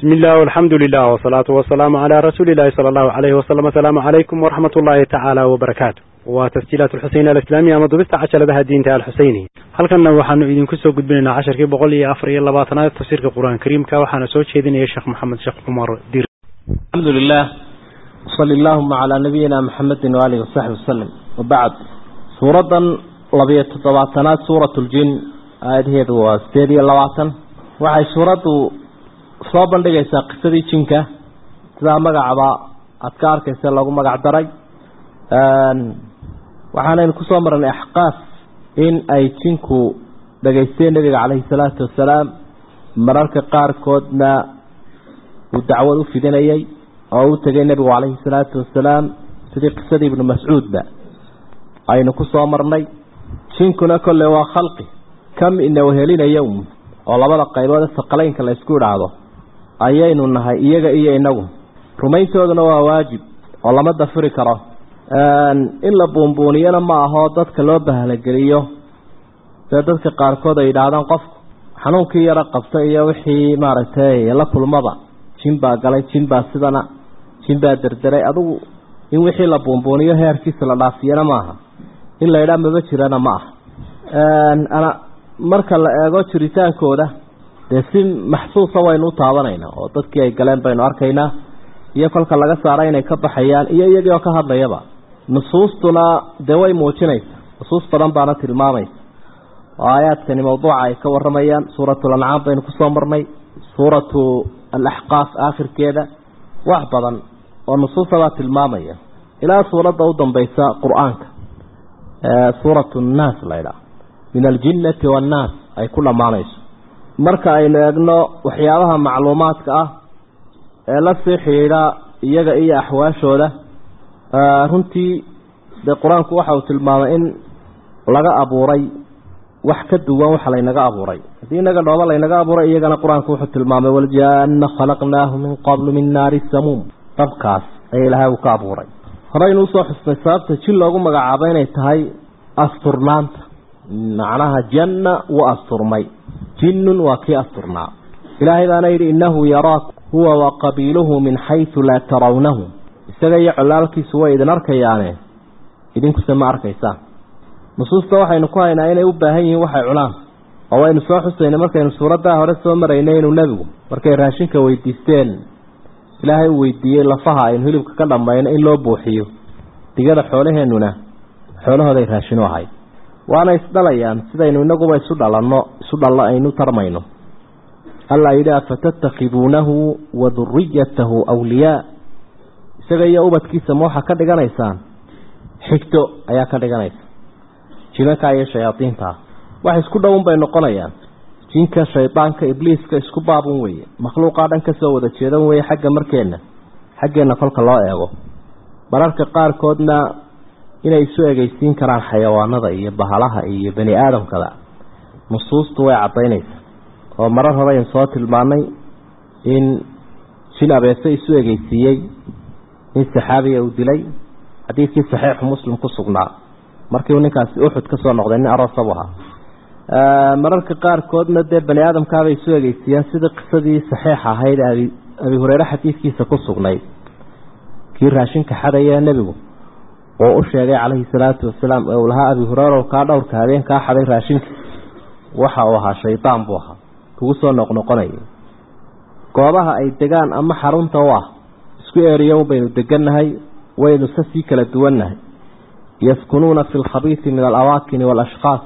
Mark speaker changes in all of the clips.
Speaker 1: bismi illah alxamdu lilah wsalaatu wasalaamu calaa rasuuli illahi sala allahu alayhi wasalam asalaamu calaykum waraxmat ullahi tacaala wabarakaatu waa tasjiilaat alxuseyn alislaamiya ama dubista cajaladaha diinta alxuseyni halkanna waxaanu idinku soo gudbinaynaa casharkii boqol iyo afar iyo labaatanaad tafsiirka qur-aan kariimka waxaana soo jeedinaya sheekh maxamed sheekh cumar dir
Speaker 2: alxamdu lilah wsali allahuma calaa nabiyina maxamedi waalihi wasaxbi wasalam wabacd suuraddan labiyo toddobaatanaad suurat ljin aayadaheedu waa sideed iyo labaatan waxay suuraddu soo bandhigaysaa qisadii jinka sidaa magacaba aada ka arkaysa lagu magac daray waxaanaynu kusoo marnay axqaaf in ay jinku dhegaysteen nebiga caleyhi salaatu wasalaam mararka qaarkoodna uu dacwad u fidinayay oo u tegay nebigu caleyhi salaatu wasalaam sidii qisadii ibnu mascuudba aynu kusoo marnay jinkuna kolle waa khalqi kam ina wehelinaya oo labada qaybood saqalaynka la isku idhaahdo ayaynu nahay iyaga iyo inagu rumayntooduna waa waajib oo lama dafiri karo in la buunbuuniyana ma aho dadka loo bahlageliyo dee dadka qaarkood ay yidhaahdaan qofku xanuunkii yaro qabta iyo wixii maaragtay la kulmaba jin baa galay jin baa sidana jin baa derderay adugu in wixii la buunbuuniyo heerkiisa la dhaafiyana maaha in la yidhaha maba jirana ma aha marka la eego jiritaankooda dee si maxsuusa waynu u taabanaynaa oo dadkii ay galeen baynu arkaynaa iyo kolka laga saara inay ka baxayaan iyo iyagii oo ka hadlayaba nusuustuna dee way muujinaysa nusuus badan baana tilmaamaysa oo aayaadkani mawduuca ay ka waramayaan suuratu lancaam baynu kusoo marnay suuratu alaxqaaf aakhirkeeda wax badan oo nusuusabaa tilmaamaya ilaa suuradda u dambaysa qur-aanka suuratu nnaas laydhaa min aljinnati waannaas ay ku dhammaanayso marka aynu eegno waxyaabaha macluumaadka ah ee la sii xidhiidha iyaga iyo axwaashooda runtii dee qur-aanku waxa uu tilmaamay in laga abuuray wax ka duwan waxa laynaga abuuray haddii inaga dhooba laynaga abuuray iyagana qur-aanku wuxuu tilmaamay waljaana khalaqnaahu min qablu min naari samuum dabkaas ayaa ilaahay uu ka abuuray horeynu usoo xusnay sababta jin loogu magacaabo inay tahay asturnaanta macnaha janna wuu asturmay jinnun waa kii asturnaa ilaahay baana yidhi innahu yaraak huwa wa qabiiluhu min xaysu laa tarawnahu isaga iyo colaalkiisu way idin arkayaane idinkuse ma arkaysaan nusuusta waxaynu ku haynaa inay u baahan yihiin waxay cunaan oo waynu soo xusaynay markaynu suuraddaa hore soo maraynay inuu nebigu markay raashinka weydiisteen ilaahay uu weydiiyey lafaha aynu hilibka ka dhammayno in loo buuxiyo digada xoolaheennuna xoolahooday raashin u ahayd waana isdhalayaan sidaynu inaguba isu dhalanno isu dhallo aynu tarmayno alla yidhi afatattakhiduunahu wa duriyatahu awliyaa isaga iyo ubadkiisa ma waxaa ka dhiganaysaan xigto ayaa ka dhiganaysa jimanka iyo shayaadiinta wax isku dhowun bay noqonayaan jinka shaydaanka ibliiska isku baabun weeye makhluuqaa dhan kasoo wada jeedan weeye xagga markeenna xaggeenna kolka loo eego mararka qaarkoodna inay isu egeysiin karaan xayawaanada iyo bahalaha iyo bani aadamkada nusuustu way caddaynaysaa oo marar hore aynu soo tilmaanay in jin abeese isu egeysiiyey in saxaabiya uu dilay xadiidkii saxiixu muslim ku sugnaa markiiu ninkaasi uxud ka soo noqday nin aroosabu ahaa mararka qaarkoodna dee bani aadamkaabay isu egeysiiyeen sidii qisadii saxiixa ahayd abi abi hureyre xadiidkiisa ku sugnayd kii raashinka xadaya nebigu oo u sheegay calayhi salaatu wasalaam ee uu lahaa abi hureyra kaa dhowrka habeen kaa xaday raashinka waxa uu ahaa shaydaan buu ahaa kugu soo noqnoqonaya goobaha ay degaan ama xarunta u ah isku eeriyo baynu degannahay waynu se sii kala duwannahay yaskunuuna fi lkhabiisi min alawaakini waalashkhaas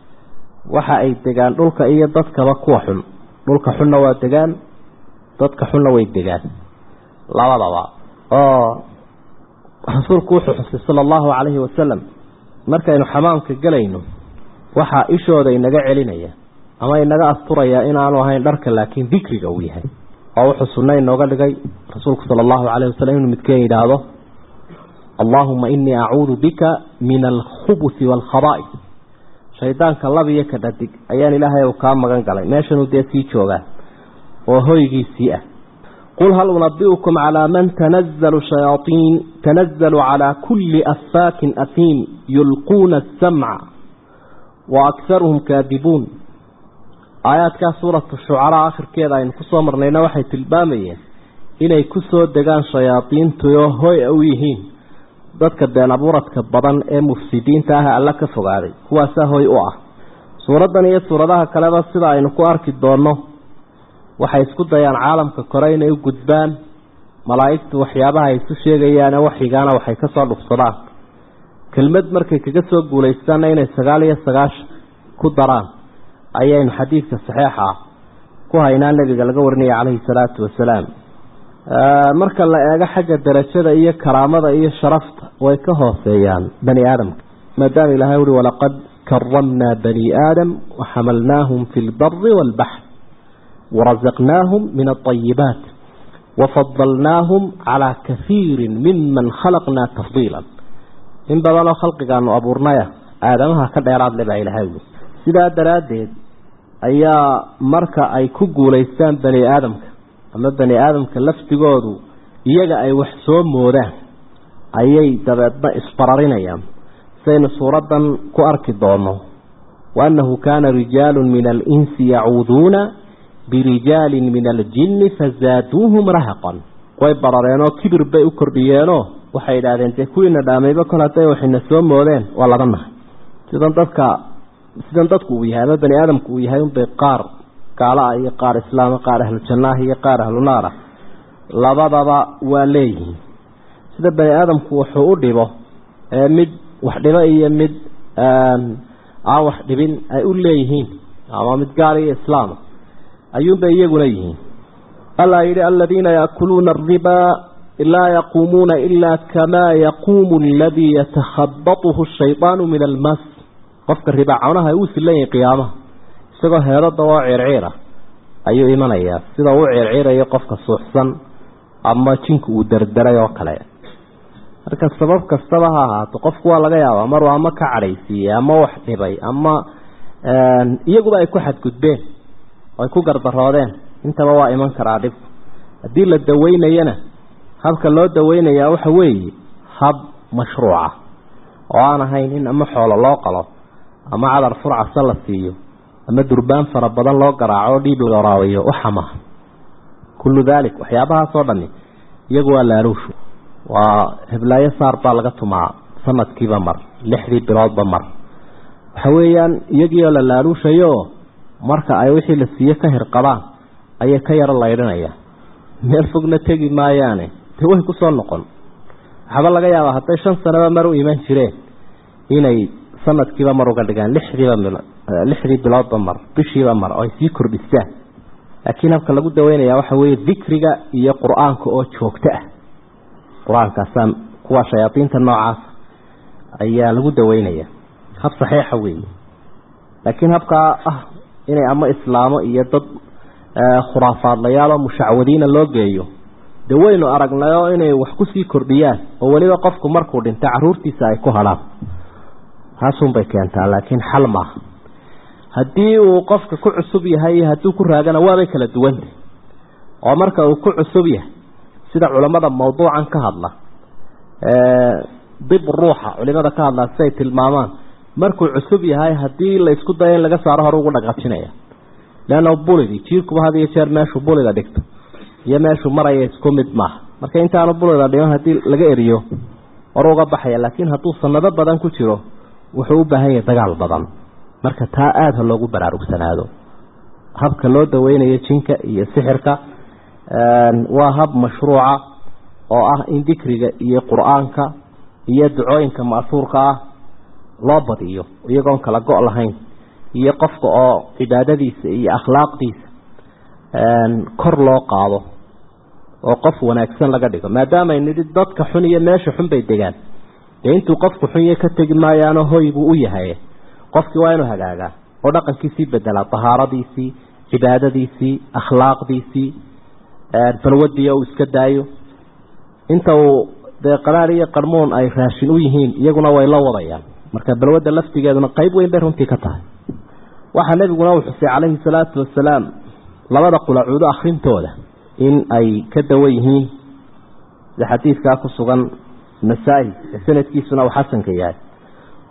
Speaker 2: waxa ay degaan dhulka iyo dadkaba kuwa xun dhulka xunna waa degaan dadka xunna way degaan labadaba oo rasuulku wuxuu xusay sala allahu calayhi wasalam markaynu xamaamka gelayno waxaa ishooda inaga celinaya ama inaga asturayaa inaanu ahayn dharka laakiin dikriga uu yahay oo wuxuu sunna inooga dhigay rasuulku sala allahu calayh wasalam inuu midkeen yidhaahdo allaahuma inii acuudu bika min alkhubusi waalkhaba'is shaydaanka labiyo ka dhadig ayaan ilaahay uu kaa magan galay meeshanuu dee sii joogaa oo hoygiisii ah qul hal unabiukum calaa man tanazalu shayaaiin tanazalu calaa kulli affaakin afiim yulquuna asamca wa akharuhum kaadibuun aayaadkaa suuratu shucaraa akhirkeeda aynu kusoo marnayna waxay tilmaamayeen inay kusoo degaan shayaadiintuyo hoy u yihiin dadka been abuuradka badan ee mufsidiinta ah alla ka fogaaday kuwaasaa hoy u ah suuraddan iyo suuradaha kaleba sida aynu ku arki doonno waxay isku dayaan caalamka kore inay u gudbaan malaa'igtu waxyaabaha ay isu sheegayaane waxigaana waxay ka soo dhufsadaan kelmad markay kaga soo guulaystaanna inay sagaal iyo sagaashan ku daraan ayaynu xadiidka saxiixa ah ku haynaa nebiga laga warinaya calayhi salaatu wasalaam marka la eego xagga darajada iyo karaamada iyo sharafta way ka hooseeyaan bani aadamka maadaama ilahay uri walaqad karamnaa bani aadam waxamalnaahum fi lbari waalbaxr warazaqnaahum min alayibaat wafadalnaahum calaa kahiiri miman khalaqnaa tafdiila in badanoo khalqigaanu abuurnaya aadamaha ka dheeraad le baa ilahay ui sidaa daraaddeed ayaa marka ay ku guulaystaan bani aadamka ama bani aadamka laftigoodu iyaga ay wax soo moodaan ayay dabeedna isbararinayaan saynu suuraddan ku arki doono waannahu kaana rijaalu min alinsi yacuuduuna birijaalin min aljinni fazaaduuhum rahaqan way barareenoo kibir bay u kordhiyeenoo waxay idhaahdeen dee kuwiina dhaamayba kol hadday waxayna soo moodeen waa laga nahay sidan dadka sidan dadku uu yahay ama bani aadamku uu yahay unbay qaar gaala ah iyo qaar islaama qaar ahlu jannaah iyo qaar ahlu naar ah labadaba waa leeyihiin sida bani aadamku wuxuu u dhibo ee mid wax dhibo iyo mid aan wax dhibin ay u leeyihiin ama mid gaal iyo islaama ayuunbay iyaguna yihiin allaa yidhi aladiina yaakuluuna aribaa laa yaquumuuna ilaa kamaa yaquumu aladii yatakhabatuhu shaydaanu min almas qofka ribaaconaha ay uu silan yahay qiyaamaha isagoo heelada oo circiira ayuu imanayaa sida uu circiirayo qofka suuxsan ama jinku uu derderay oo kale marka sabab kastaba ha ahaato qofku waa laga yaabaa maruu ama ka cadhaysiiyey ama wax dhibay ama iyaguba ay ku xadgudbeen ay ku gardaroodeen intaba waa iman karaa dhibku haddii la daweynayana habka loo daweynayaa waxa weeye hab mashruuca oo aan ahayn in ama xoolo loo qalo ama cadar furcasa la siiyo ama durbaan fara badan loo garaaco oo dhiib la waraabiyo waxama kullu daalik waxyaabahaasoo dhani iyagu waa laaluushu waa heblaayo saar baa laga tumaa sanadkiiba mar lixdii biloodba mar waxa weeyaan iyagiioo la laaluushayo marka ay wixii la siiye ka hirqabaan ayay ka yaro laydhinaya meel fogna tegi maayaane dee way kusoo noqon waxaaba laga yaabaa hadday shan sanaba mar u iman jireen inay sanadkiiba mar uga dhigaan lixdiiba lixdii biloodba mar bishiiba mar oo ay sii kordhisaan laakiin habka lagu daweynaya waxa weeye dikriga iyo qur-aanka oo joogto ah qur-aankaasaa kuwa shayaadiinta noocaas ayaa lagu daweynaya hab saxiixa weeye laakiin habkaa ah inay ama islaamo iyo dad khuraafaadlayaaloo mushacwadiina loo geeyo dee waynu aragnayoo inay wax kusii kordhiyaan oo weliba qofku markuu dhinta caruurtiisa ay ku hadhaan taasunbay keentaa laakiin xal maaha haddii uu qofka ku cusub yahay iyo hadduu ku raagana waabay kala duwantay oo marka uu ku cusub yahay sida culammada mawduucan ka hadla dib ruuxa culimada ka hadlaa siday tilmaamaan markuu cusub yahay haddii la isku dayo in laga saaro hore ugu dhaqaajinaya leanna bulidi jiirkuba had iyo jeer meeshuu bulida dhigto iyo meeshuu maraya isku mid maaha marka intaanu bulida dhiman haddii laga eriyo hore uga baxaya laakiin hadduu sanado badan ku jiro wuxuu u baahan yahay dagaal badan marka taa aada ha loogu baraarugsanaado habka loo daweynayo jinka iyo sixirka waa hab mashruuca oo ah in dikriga iyo qur-aanka iyo ducooyinka ma'suurka ah loo badiyo iyagoon kala go' lahayn iyo qofka oo cibaadadiisa iyo akhlaaqdiisa kor loo qaado oo qof wanaagsan laga dhigo maadaama nidhi dadka xun iyo meesha xun bay degaan dee intuu qofku xunyo ka tegi maayaano hoy buu u yahay qofkii waa inuu hagaagaa oo dhaqankiisii bedelaa tahaaradiisii cibaadadiisii akhlaaqdiisii balwadii uu iska daayo inta uu dee qaraar iyo qarmuun ay raashin u yihiin iyaguna way la wadayaan marka balwadda laftigeeduna qayb weyn bay runtii ka tahay waxaa nebiguna uu xusay calayhi salaatu wasalaam labada qulacuudo akhrintooda in ay ka dawo yihiin sida xadiidkaa ku sugan nasaa-i ee sanadkiisuna uu xasanka yahay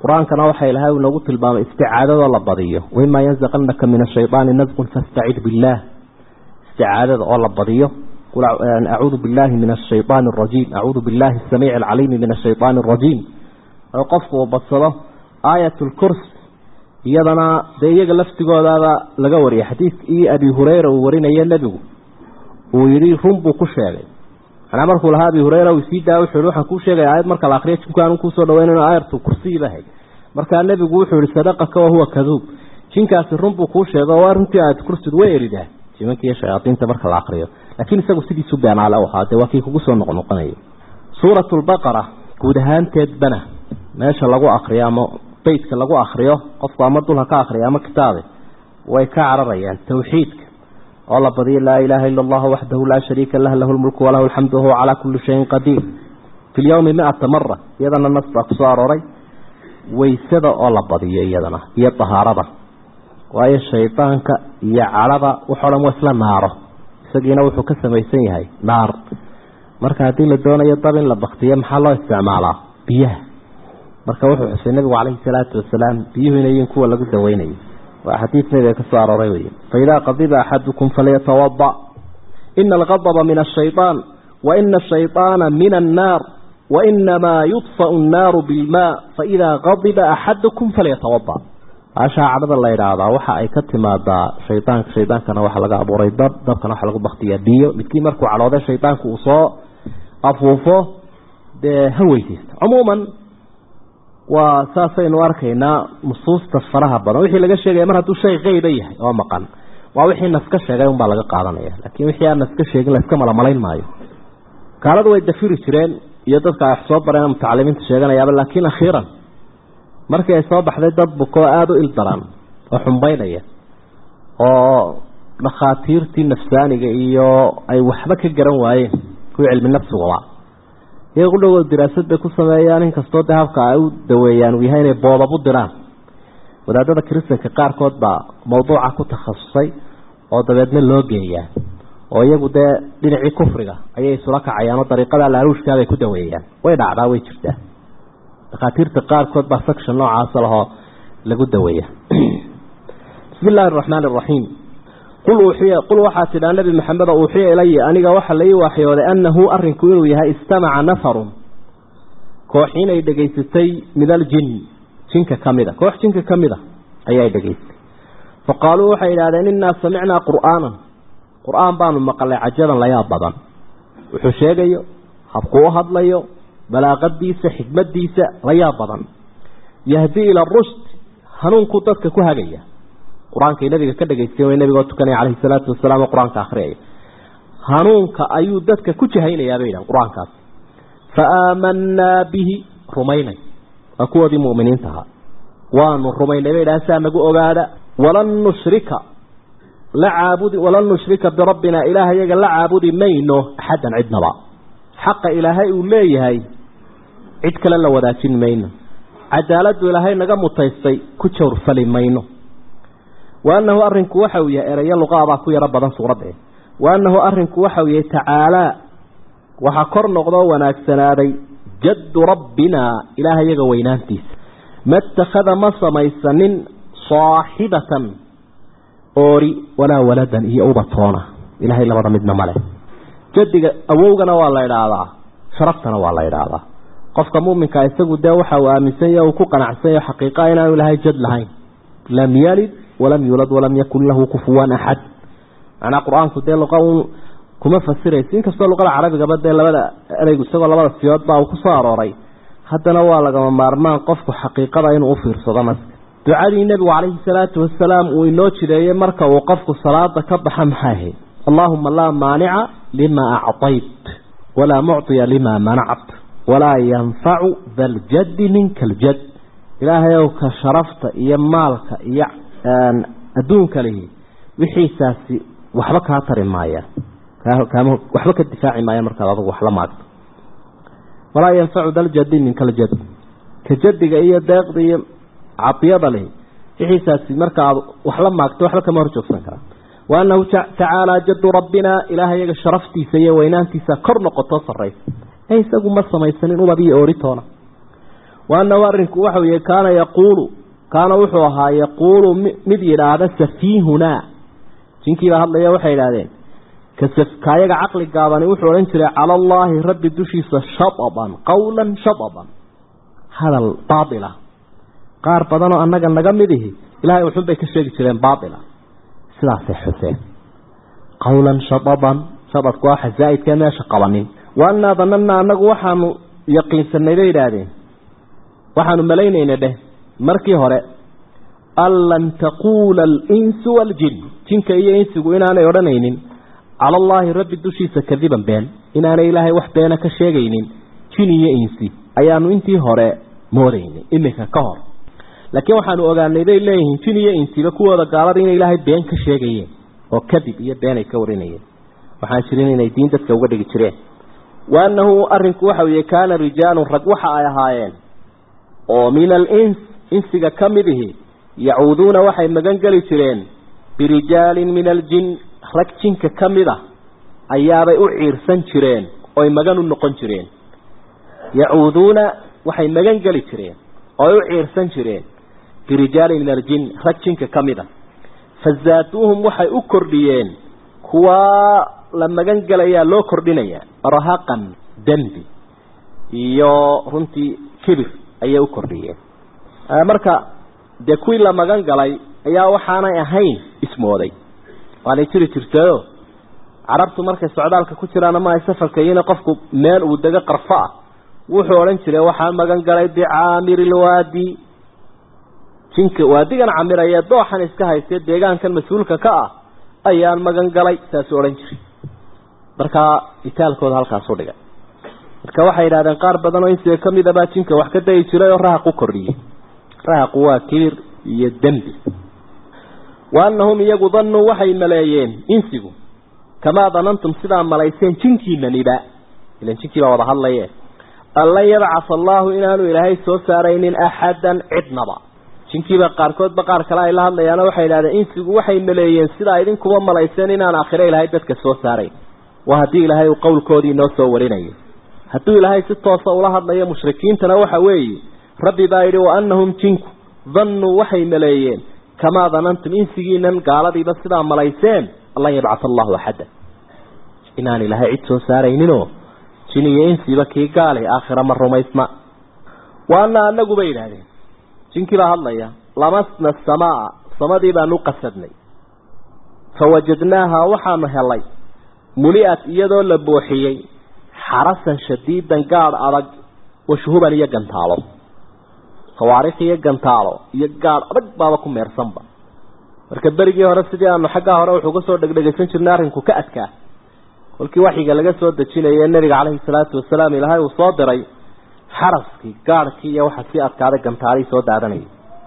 Speaker 2: qur-aankana waxa ilahay uu noogu tilmaamay isticaadadoo la badiyo waimaa yanzaqanaka min ashayطaani nasqun fastacid biاllah isticaadada oo la badiyo acuudu billahi min ashayطaani اrajiim acuudu billahi asamiici alcaliimi min ashayطaani اrajiim oo qofku uu badsado aayat lkurs iyadana dee iyaga laftigoodaaba laga wariyay xadiidkii abi hureyra uu warinayo nebigu uu yihi run buu ku sheegay manaa markuu lahaa abi hureyra uu sii daa wuxuu yihi waxaan kuu sheegaya aayad marka la akriyo jinku aanu kuusoo dhaweyn aayatu kursiyiba hay markaa nebigu wuxuu yihi sadaqaka wahuwa kaduub jinkaasi run buu kuu sheego waa runtii aayat kursidu way eridaa jimanka iyo shayaadiinta marka la akriyo laakiin isagu sidiisu beenaale u ahaa dee waa kii kugu soo noqnoqonaya suurat lbaqara guud ahaanteedbana meesha lagu akriyo ama beytka lagu akriyo qofku ama dulha ka akriya ama kitaabe way ka cararayaan tawxiidka oo la badiyo laa ilaaha ila allahu waxdahu laa shariika lah lahu lmulku walahu alxamdu wahuwa calaa kulli shayin qadiir fi lyawmi miata mara iyadana nas baa kusoo arooray waysada oo la badiyo iyadana iyo dahaarada waayo shaydaanka iyo cadhada waxoo dhan waa isla naaro isagiina wuxuu ka samaysan yahay naar marka haddii la doonayo dab in la baktiyo maxaa loo isticmaalaa biyaha marka wuxuu xusay nabigu calayhi salaatu wasalaam biyuhu inayin kuwa lagu daweynayo waa xadiid nabiga ka soo arooray wey faidaa qadiba axadukum falyatawada ina algadba min ashayطaan waina ashayطaana min annaar wainamaa yudfau annaaru bilmaa faidaa qadiba axadukum falyatawada baashaa cadhada la idhaahdaa waxa ay ka timaadaa shaydaanka shaydaankana waxaa laga abuuray dab dabkana waxaa lagu baktiyaa biyo midkii markuu cadhooday shaydaanku uu soo afuufo dee ha weysaysta cumuuman waa saasaynu arkaynaa nusuusta faraha badan wixii laga sheegaya mar hadduu shay qeyba yahay oo maqan waa wixii naska sheegay unbaa laga qaadanaya laakiin wixii aan naska sheegin layska malamalayn maayo gaaladu way dafiri jireen iyo dadka ay wax soo bareen mutacalimiinta sheeganayaaba laakiin akhiiran markii ay soo baxday dad bukoo aada u ildaran oo xumbaynaya oo dhakhaatiirtii nafsaaniga iyo ay waxba ka garan waayeen kuwii cilmi nafsigaba iyaga ku dhawood diraasad bay ku sameeyaan inkastoo dee habka ay u daweeyaan uu yahay inay boodabu diraan wadaadada kiristanka qaarkood baa mawduuca ku takhasusay oo dabeedna loo geeyaa oo iyagu dee dhinacii kufriga ayay isula kacayaan oo dariiqada laaruushkaabay ku daweeyaan way dhacdaa way jirtaa dhakhaatiirta qaarkood baa section noocaasa lahoo lagu daweeya bismi illaahi araxmaani araxiim qul uuxiya qul waxaa tidhaa nebi maxamedo uuxiya ilaya aniga waxa la ii waaxyooday annahu arrinku inuu yahay istamaca nafarun koox inay dhegaysatay min aljin jinka ka mid a koox jinka ka mid a ayay dhegaystay fa qaaluu waxay yidhahdeen innaa samicnaa qur'aanan qur-aan baanu maqalay cajaban layaab badan wuxuu sheegayo habkuu u hadlayo balaaqadiisa xikmadiisa layaab badan yahdii ila rushd hanuunkuu dadka ku hagaya qur-aankay nabiga ka dhagaysteen way nabigoo tukanaya calayhi salaatu wasalaam oo qur-aanka akhriyaya hanuunka ayuu dadka ku jahaynayaa bay yidhahan qur-aankaas fa aamanaa bihi rumaynay waa kuwoodii mu'miniinta ahaa waanu rumaynay bay yidhahan saa nagu ogaada walan nushrika la caabudi walan nushrika birabbina ilaaha yaga la caabudi mayno axaddan cidnaba xaqa ilaahay uu leeyahay cid kale la wadaajin mayno cadaaladdu ilaahay naga mutaystay ku jawrfali mayno wa annahu arrinku waxa uu yahay erayo luqaabaa ku yaro badan suuradda wa annahu arrinku waxa uu yahay tacaalaa waxaa kor noqdoo wanaagsanaaday jaddu rabbinaa ilaaha yaga weynaantiisa ma itakhada ma samaysanin saaxibatan oori walaa waladan iyo ubatoona ilaahay labada midna male jadiga awowgana waa la idhaahdaa sharaftana waa la idhaahdaa qofka muminka isagu dee waxa uu aaminsan yahe uu ku qanacsan yahe xaqiiqa inaanu ilahay jad lahayn lam yalid walam yulad walam yakun lahu kufuwan axad macnaa qur-aanku dee luqa un kuma fasiraysa inkastoo luqada carabigaba dee labada ereygu isagoo labada siyood baa uu ku soo arooray haddana waa lagama maarmaan qofku xaqiiqada inuu ufiirsado mas ducadii nebigu calayhi salaatu wasalaam uu inoo jireeyey marka uu qofku salaada ka baxa maxay ahayd allaahuma laa maanica lima acطayt walaa mucطiya lima manact walaa yanfacu daljaddi minka aljad ilaahayow ka sharafta iyo maalka iyo adduunka lihi wixiisaasi waxba kaa tari maayaan waxba ka difaaci maayaan markaad adugu wax la maagto walaa yanfacu daljaddi minka aljad ka jadiga iyo deeqda iyo cadiyada lihi wixiisaasi markaaad wax la maagto waxba kama hor joogsan karaa wa annahu tacaalaa jaddu rabbina ilaaha yaga sharaftiisa iyo weynaantiisa kor noqotoo sarraysa ee isagu ma samaysanin ubad iyo ooritoona waanahu arrinku waxau yihi kaana yaquulu kaana wuxuu ahaa yaquulu mid yidhaahda safiihunaa jinkiibaa hadlaya waxay idhahdeen kaayaga caqli gaabani wuxuu odhan jiray cala allaahi rabbi dushiisa shadaban qowlan shadaban hadal baatila qaar badanoo annaga naga mid ihi ilahay wuxun bay ka sheegi jireen baatila sidaasay xuseen qowlan shadaban shadadku waa xazaa'idkee meesha qabanin waannaa danannaa annagu waxaanu yaqiinsanay bay idhaahdeen waxaanu malaynayna dheh markii hore an lan taquula alinsu waaljin jinka iyo insigu inaanay odhanaynin cala allaahi rabbi dushiisa kadiban been inaanay ilaahay wax beena ka sheegaynin jin iyo insi ayaanu intii hore moodaynay iminka ka hor laakiin waxaanu ogaanay bay leeyihiin jin iyo insiba kuwooda gaalada inay ilaahay been ka sheegayeen oo kadib iyo been ay ka warinayeen waxaan jirin inay diin dadka uga dhigi jireen waanahu arrinku waxa weye kaana rijaalun rag waxa ay ahaayeen oo min alins insiga ka mid ihi yacuuduuna waxay magan geli jireen birijaalin min aljin rag jinka ka mid a ayaabay u ciirsan jireen oy magan u noqon jireen yacuuduuna waxay magan geli jireen ooy u ciirsan jireen birijaalin min aljin rag jinka ka mid a fazaaduuhum waxay u kordhiyeen kuwaa la magan gelayaa loo kordhinayaa rahaqan dembi iyo runtii kibir ayay u kordhiyeen marka dee kuwii la magan galay ayaa waxaanay ahayn ismooday waanay jiri jirtayo carabtu markay socdaalka ku jiraan ama ay safarka yihiin qofku meel uu dego qarfo ah wuxuu odhan jiray waxaan magan galay bicaamiri lwaadi jinka waadigan camiraya dooxan iska haystee deegaankan mas-uulka ka ah ayaan magan galay saasuu odhan jiray markaa itaalkooda halkaasu dhigay marka waxay yidhahdeen qaar badan oo insiga ka mid a baa jinka wax ka dayi jiray oo rahaq u kordhiyey rahaqu waa kibir iyo dembi wa annahum iyagu dannuu waxay maleeyeen insigu kamaa danantum sidaa malayseen jinkiinaniba ilan jinkii baa wada hadlaye an lan yabcatha allaahu inaanu ilaahay soo saaraynin axadan cidnaba jinkiiba qaarkoodba qaar kale ay la hadlayaano waxay idhahdeen insigu waxay maleeyeen sidaa idinkuba malayseen inaan aakhiro ilaahay dadka soo saarayn waa haddii ilaahay uu qowlkoodii inoo soo warinayo hadduu ilaahay si toosa ula hadlayo mushrikiintana waxa weeye rabbi baa yidhi wa annahum jinku dannuu waxay maleeyeen kamaa danantum insigiinan gaaladiiba sidaa malayseen lan yabcatha allahu axadda inaan ilaahay cid soo saarayninoo jin iyo insiba kii gaali aakhira ma rumaysna wa anna anagu bay yidhaahdeen jinkii baa hadlaya lamasna asamaa samadii baanu qasadnay fawajadnaaha waxaanu helay muli'at iyadoo la booxiyey xarasan shadiidan gaadh adag washuhuban iyo gantaalo sawaarikh iyo gantaalo iyo gaadh adag baaba ku meersanba marka berigii hore sidii aanu xaggaa hore wuxuu kasoo dhegdhegaysan jirnay arrinku ka adkaa kolkii waxyiga laga soo dejinaya nabiga caleyhi salaatu wasalaam ilaahay uu soo diray xaraskii gaadhkii iyo waxa sii adkaaday gantaalihii soo daadanayay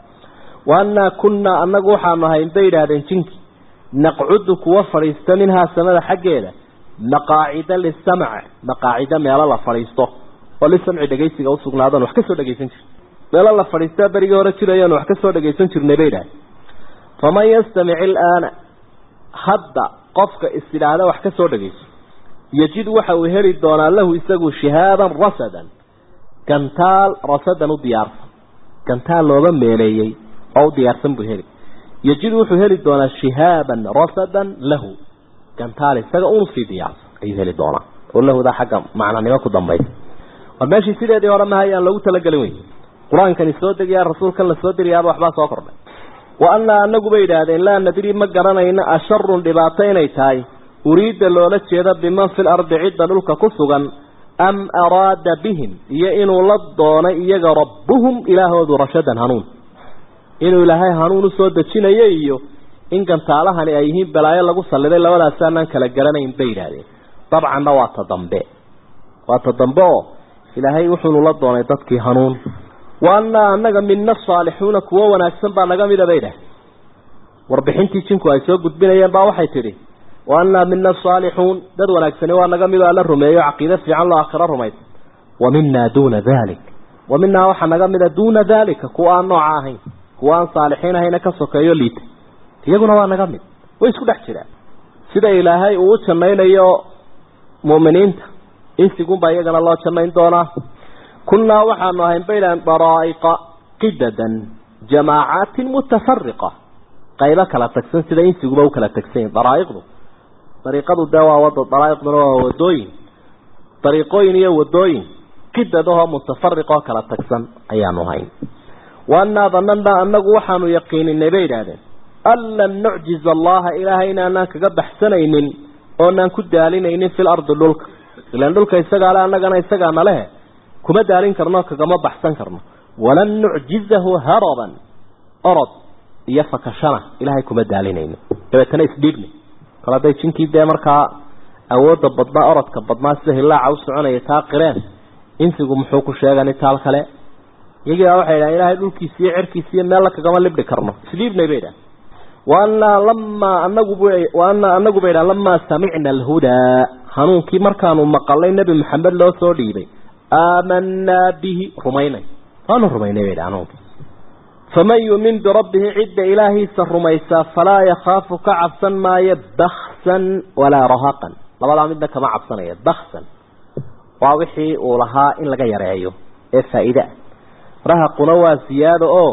Speaker 2: wa annaa kunnaa annagu waxaanu ahayn bay yidhaahdeen jinki naqcudu kuwa fadhiista minhaa samada xaggeeda maqaacida lisamc maqaacida meelo la fadhiisto oo lisamci dhegaysiga usugnaadon wax kasoo dhegaysan jir meelo la fadhiistaa berigii hore jirayaan wax kasoo dhagaysan jirnay bay idhahdeen faman yastamic ilaana hadda qofka is idhaahda wax kasoo dhagayso yajid waxa uu heli doonaa lahu isagu shihaaban rasadan gantaal rasadan u diyaarsan gantaal looga meeleeyey oo u diyaarsan buu heli yajid wuxuu heli doonaa shihaaban rasadan lahu gantaal isaga unu sii diyaarsan ayuu heli doonaa oo lahudaa xagga macnanimo ku dambaysa war meeshii sideedii hore maha ayaan loogu talagelin wey qur-aankani soo degayaa rasuulkan la soo dirayaaba waxbaa soo kordhay wa annaa anagu bay idhaahdeen laa nadri ma garanayno asharun dhibaato inay tahay uriidda loola jeeda biman fil ardi cidda dhulka ku sugan am araada bihim iyo inuu la doonay iyaga rabbuhum ilaahoodu rashadan hanuun inuu ilaahay hanuun usoo dejinayo iyo in gantaalahani ay yihiin balaayo lagu salliday labadaasaanaan kala garanayn bay yidhaahdeen dabcanna waa ta dambe waa ta dambe oo ilaahay wuxuunu la doonay dadkii hanuun wa annaa annaga mina asaalixuuna kuwo wanaagsan baa naga mida bay idhahdeen warbixintii jinku ay soo gudbinayeen baa waxay tidhi wa annaa mina asaalixuun dad wanaagsani waa naga mid oo alla rumeeyo caqiide fiican loo aakhiro rumaysa wa minaa duuna dalik wa minaa waxaa naga mida duuna daalika kuwa aan nooca ahayn kuwa aan saalixiin ahayna ka sokeeyo liita iyaguna waa naga mid way isku dhex jiraan sida ilaahay uu u jannaynayo mu'miniinta insigunbaa iyagana loo jannayn doonaa kunnaa waxaanu ahayn baydhaan daraa'iqa qidadan jamaacaatin mutafariqa qaybo kala tagsan sida insiguba u kala tagsan yihin daraa'iqdu dariiqadu dee waa wada daraa'iqduna waa wadooyin dariiqooyin iyo wadooyin qidadahoo mutafariqoo kala tagsan ayaanu hayn waannaa danannaa annagu waxaanu yaqiininay bay idhaahdeen an lan nucjiza allaha ilaahay inaanaan kaga baxsanaynin oonaan ku daalinaynin fil ardi dhulka ilaan dhulka isagaa le annagana isagaa nalehe kuma daalin karno kagama baxsan karno walan nucjizahu haraban orod iyo fakashana ilaahay kuma daalinayno dabeetana isdhiibni kol hadday jinkii dee markaa awoodda badnaa orodka badnaa sida hilaaca u soconaya taa qireen insigu muxuu ku sheegani taal kale iyagii baa waxay idhahan ilaahay dhulkiisa iyo cerkiisa iyo meella kagama libdhi karno isdhiibnay bay idhahan waanaa lamaa anagu waanaa anagu bay idhahan lamaa samicna alhudaa hanuunkii markaanu maqalay nebi maxamed loo soo dhiibay aamanaa bihi rumaynay waanu rumaynay bay idhahan hanuunkii faman yuumin birabbihi cidda ilaahiisa rumaysaa falaa yakhaafu ka cabsan maayo baksan walaa rahaqan labadaa midna kama cabsanaya baksan waa wixii uu lahaa in laga yareeyo ee faa'iideah rahaquna waa siyaado oo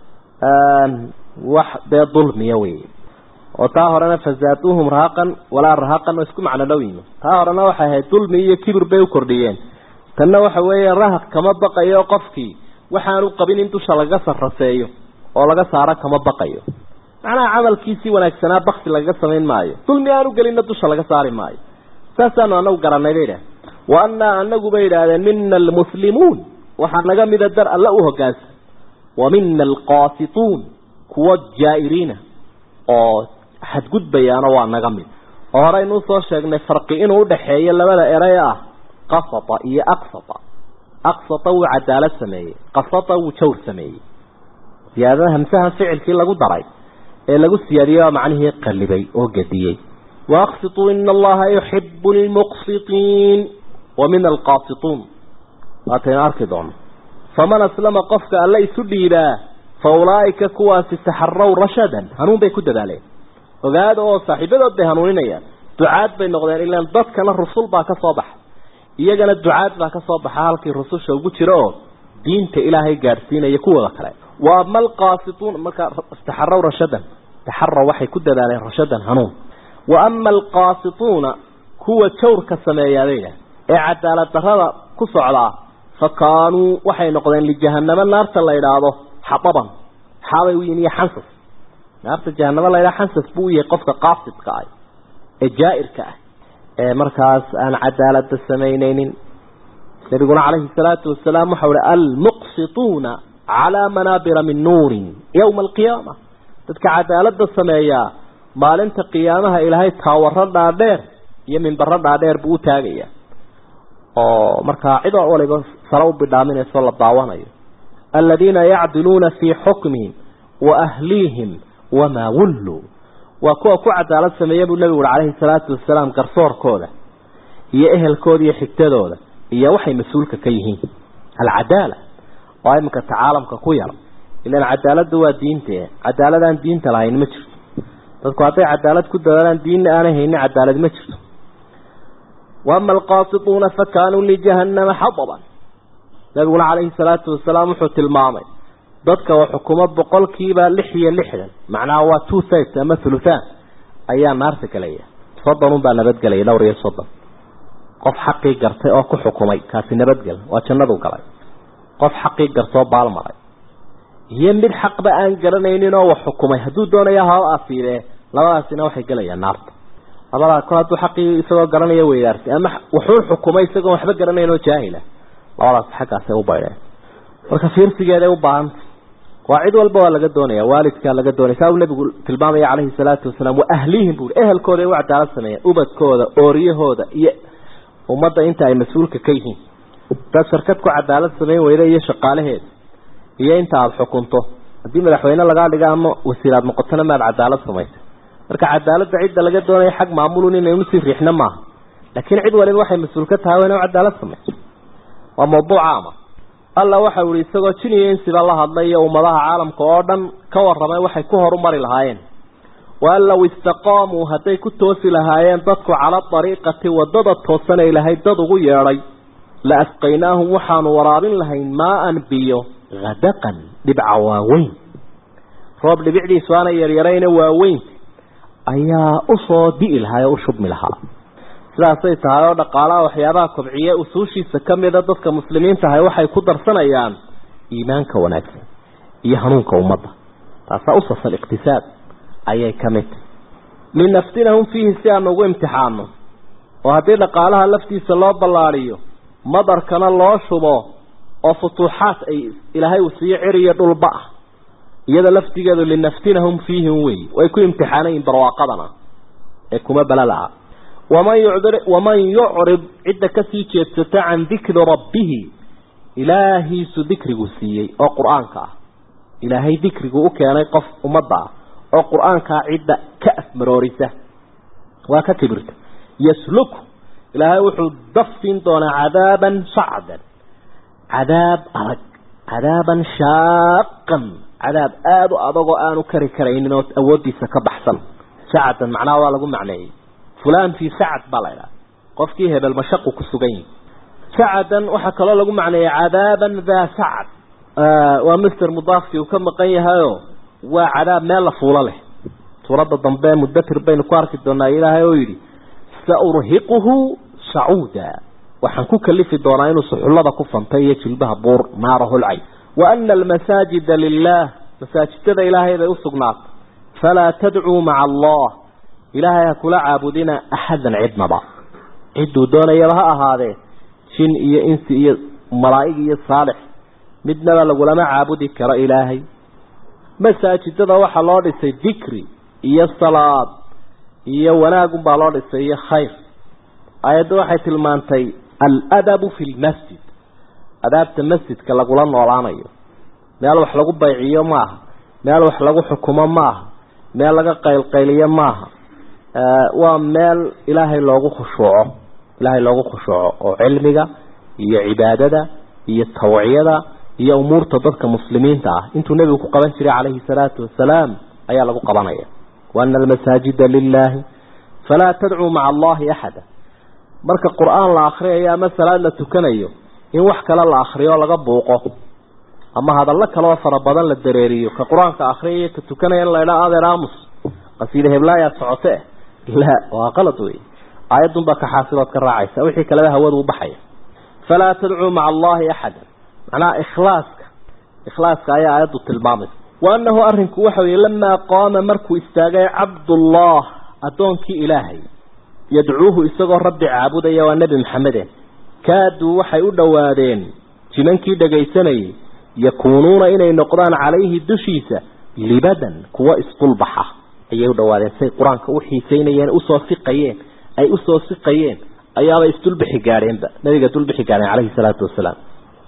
Speaker 2: wax dee dulmiya wey oo taa horena fazaaduuhum rahaqan walaa rahaqan oo isku macno dhow yimi taa horena waxay ahayd dulmi iyo kibir bay u kordhiyeen tanna waxa weeye rahaq kama baqayo qofkii waxaanu qabin in dusha laga sarraseeyo oo laga saaro kama baqayo macnaha camalkiisii wanaagsanaa baksi lagaga samayn maayo dulmi aanu gelinna dusha laga saari maayo saasaanu anagu garanay bay idhahdeen wa annaa anagu bay idhaahdeen mina almuslimuun waxaa naga mida dar alla u hogaansan wa mina alqaasituun kuwa jaa'iriina oo xadgudbayaana waa naga mid oo horeynuu soo sheegnay farqi inuu udhaxeeyo labada erey ah qasata iyo aqsata aqsata wuu cadaalad sameeyey qasata wuu jawr sameeyey siyaadada hamsahan ficilkii lagu daray ee lagu siyaadiyey waa macnihii qallibay oo gediyey waaqsituu ina allaha yuxibu lmuqsitiin wa mina alqaasituun waataynu arki doono faman aslama qofka alle isu dhiibaa fa ulaa'ika kuwaasi taxaraw rashadan hanuun bay ku dadaaleen ogaada oo saaxiibadood bay hanuuninayaan ducaad bay noqdeen ilaan dadkana rusul baa ka soo baxa iyagana ducaad baa ka soo baxa halkii rususha ugu jira oo diinta ilaahay gaadhsiinaya kuwooda kale wa ama alqaasituun markaa taxaraw rashadan taxaraw waxay ku dadaaleen rashadan hanuun wa ama alqaasituuna kuwa jawrka sameeyaadayna ee cadaalad darrada ku socdaa fa kaanuu waxay noqdeen lijahanamo naarta la idhaahdo xababan xaabay u yihin iyo xansas naarta jahanamo la idhaha xansas buu u yahay qofka qaasidka ah ee jaa-irka ah ee markaas aan cadaalada samaynaynin nabiguna calayhi salaatu wasalaam waxau hi almuqsituuna calaa manaabira min nuurin yowma alqiyaama dadka cadaalada sameeyaa maalinta qiyaamaha ilaahay taawaro dhaadheer iyo minbaro dhaadheer buu u taagaya oo markaa cid waliba sare u bidhaaminayso la daawanayo aladiina yacdiluuna fii xukmihim wa ahliihim wamaa wulluu waa kuwa ku cadaalad sameeya buu nebigu uhi calayhi salaatu wasalaam garsoorkooda iyo ehelkooda iyo xigtadooda iyo waxay mas-uulka ka yihiin alcadaala oo iminka tacaalamka ku yar ilan cadaaladda waa diinte cadaaladaan diinta lahayn ma jirto dadku hadday cadaalad ku dadaalaan diinna aanay haynin cadaalad ma jirto waama alqaasituuna fa kaanuu lijahannama xadaban nabiguna calayhi salaatu wasalaam wuxuu tilmaamay dadka oo xukumo boqolkiiba lix iyo lixdan macnaha waa two thirds ama thuluthaan ayaa naarta gelaya soddon unbaa nabadgelaya dhowr iyo soddon qof xaqii gartay oo ku xukumay kaasi nabadgel waa jannadu galay qof xaqii gartoo baalmaray iyo mid xaqba aan garanaynin oo wax xukumay hadduu doonaya haba afiidee labadaasina waxay gelayaan naarta labadaa ko hadduu xaqii isagoo garanaya weydaartay ama wuxuu xukumay isagoon waxba garanayn oo jaahila labadaas xaggaasay u baydheen marka fiirsigeeday u baahanta waa cid walba waa laga doonaya waalidkaa laga doonaya saa uu nabigu tilmaamaya calayhi salaatu wasalaam wa ahliihim buui ehelkooda ay u cadaalad sameeyeen ubadkooda ooriyahooda iyo ummadda inta ay mas-uulka ka yihiin hadaad shirkad ku cadaalad samayn weyda iyo shaqaalaheeda iyo inta aada xukunto haddii madaxweyne lagaa dhiga ama wasiiraad noqotona maad cadaalad samaysay marka cadaaladda cidda laga doonaya xag maamulun inaynu sii riixno maaha laakiin cid waliba waxay mas-uul ka tahay waa ina cadaalad samayso waa mawduuc caama alla waxa uu yihi isagoo jiniyo insiba la hadlay iyo ummadaha caalamka oo dhan ka warramay waxay ku horumari lahaayeen waan low istaqaamuu hadday ku toosi lahaayeen dadku cala dariiqati wadada toosanay lahayd dad ugu yeedhay la asqaynaahum waxaanu waraabin lahayn maa-an biyo hadaqan dhibca waaweyn roob dhibicdiisu aana yaryarayna waaweyn ayaa usoo di'i lahaa oo u shubmi lahaa sidaasay tahay oo dhaqaalaha waxyaabaha kobciye usuushiisa ka mida dadka muslimiinta ahay waxay ku darsanayaan iimaanka wanaagsan iyo hanuunka ummadda taasaa usasal iqtisaad ayay ka mid tahy linaftinahum fiihi si aanu ugu imtixaano oo haddii dhaqaalaha laftiisa loo ballaadhiyo madarkana loo shubo oo futuuxaad ay ilaahay uu siiyo ciriyo dhulba ah iyada laftigeedu linaftinahum fiihim wey way ku imtixaanayiin barwaaqadana ee kuma balala-a waman yucdir waman yucrid cidda kasii jeedsata can dikri rabbihi ilaahiisu dikrigu siiyey oo qur-aanka ah ilaahay dikrigu u keenay qof ummadda ah oo qur-aankaa cidda ka afmaroorisa waa ka kibirta yasluku ilaahay wuxuu dafsin doonaa cadaaban sacdan cadaab adag cadaaban shaaqan cadaab aada u adagoo aanu kari karaynin oo awooddiisa ka baxsan sacdan macnaha waa lagu macneeyey fulan fii sacad baa la idhaha qofkii hebel mashaqu ku sugan yihi sacadan waxaa kaloo lagu macneeyey cadaaban daa sacad waa mister mudaafkii uu ka maqan yahayo waa cadaab meel la fuulo leh suuradda dambe mudatir baynu ku arki doonaa ilaahay oo yidhi saurhiquhu sacuuda waxaan ku kalifi doonaa inuu suxullada ku fantay iyo jilbaha buur naara holcay wa ana almasaajida lilah masaajidada ilaahay bay usugnaatay falaa tadcuu maca allah ilaahay ha kula caabudina axadan cidnaba cidduu doonayaba ha ahaadee jin iyo insi iyo malaa'ig iyo saalix midnaba lagulama caabudi karo ilaahay masaajidada waxaa loo dhisay dikri iyo salaad iyo wanaagunbaa loo dhisay iyo khayr aayadda waxay tilmaantay aladabu fi lmasjid adaabta masjidka lagula noolaanayo meel wax lagu bayciyo maaha meel wax lagu xukumo maaha meel laga qaylqayliyo maaha waa meel ilaahay loogu khushuuco ilaahay loogu khushuuco oo cilmiga iyo cibaadada iyo tawciyada iyo umuurta dadka muslimiinta ah intuu nebigu ku qaban jiray calayhi salaatu wasalaam ayaa lagu qabanaya waana almasaajida lilaahi falaa tadcuu maca allahi axada marka qur-aan la akriyayo ama salaad la tukanayo in wax kale la akriyo o laga buuqo ama hadallo kaleoo fara badan la dareeriyo ka qur-aanka akriyayo ka tukanaya in la idhaa adeer aamus qasiida heblaayaa socote la waa qalad wey aayadunbaa ka xaasilood ka raacaysa wixii kaleba hawadu u baxaya falaa tadcuu maca allahi axada macnaha ikhlaaska ikhlaaska ayaa aayaddu tilmaamaysa wa annahu arrinku waxa weye lamaa qaama markuu istaagay cabdullah addoonkii ilaahay yadcuuhu isagoo rabbi caabudaya waa nebi maxamede kaaduu waxay u dhowaadeen jimankii dhagaysanayay yakuunuuna inay noqdaan calayhi dushiisa libadan kuwa isdulbaxa ayay u dhawaadeen say qur-aanka u xiiseynayeen usoo siqayeen ay usoo siqayeen ayaabay isdulbixi gaadheenba nabiga dulbixi gaadheen calayhi salaatu wasalaam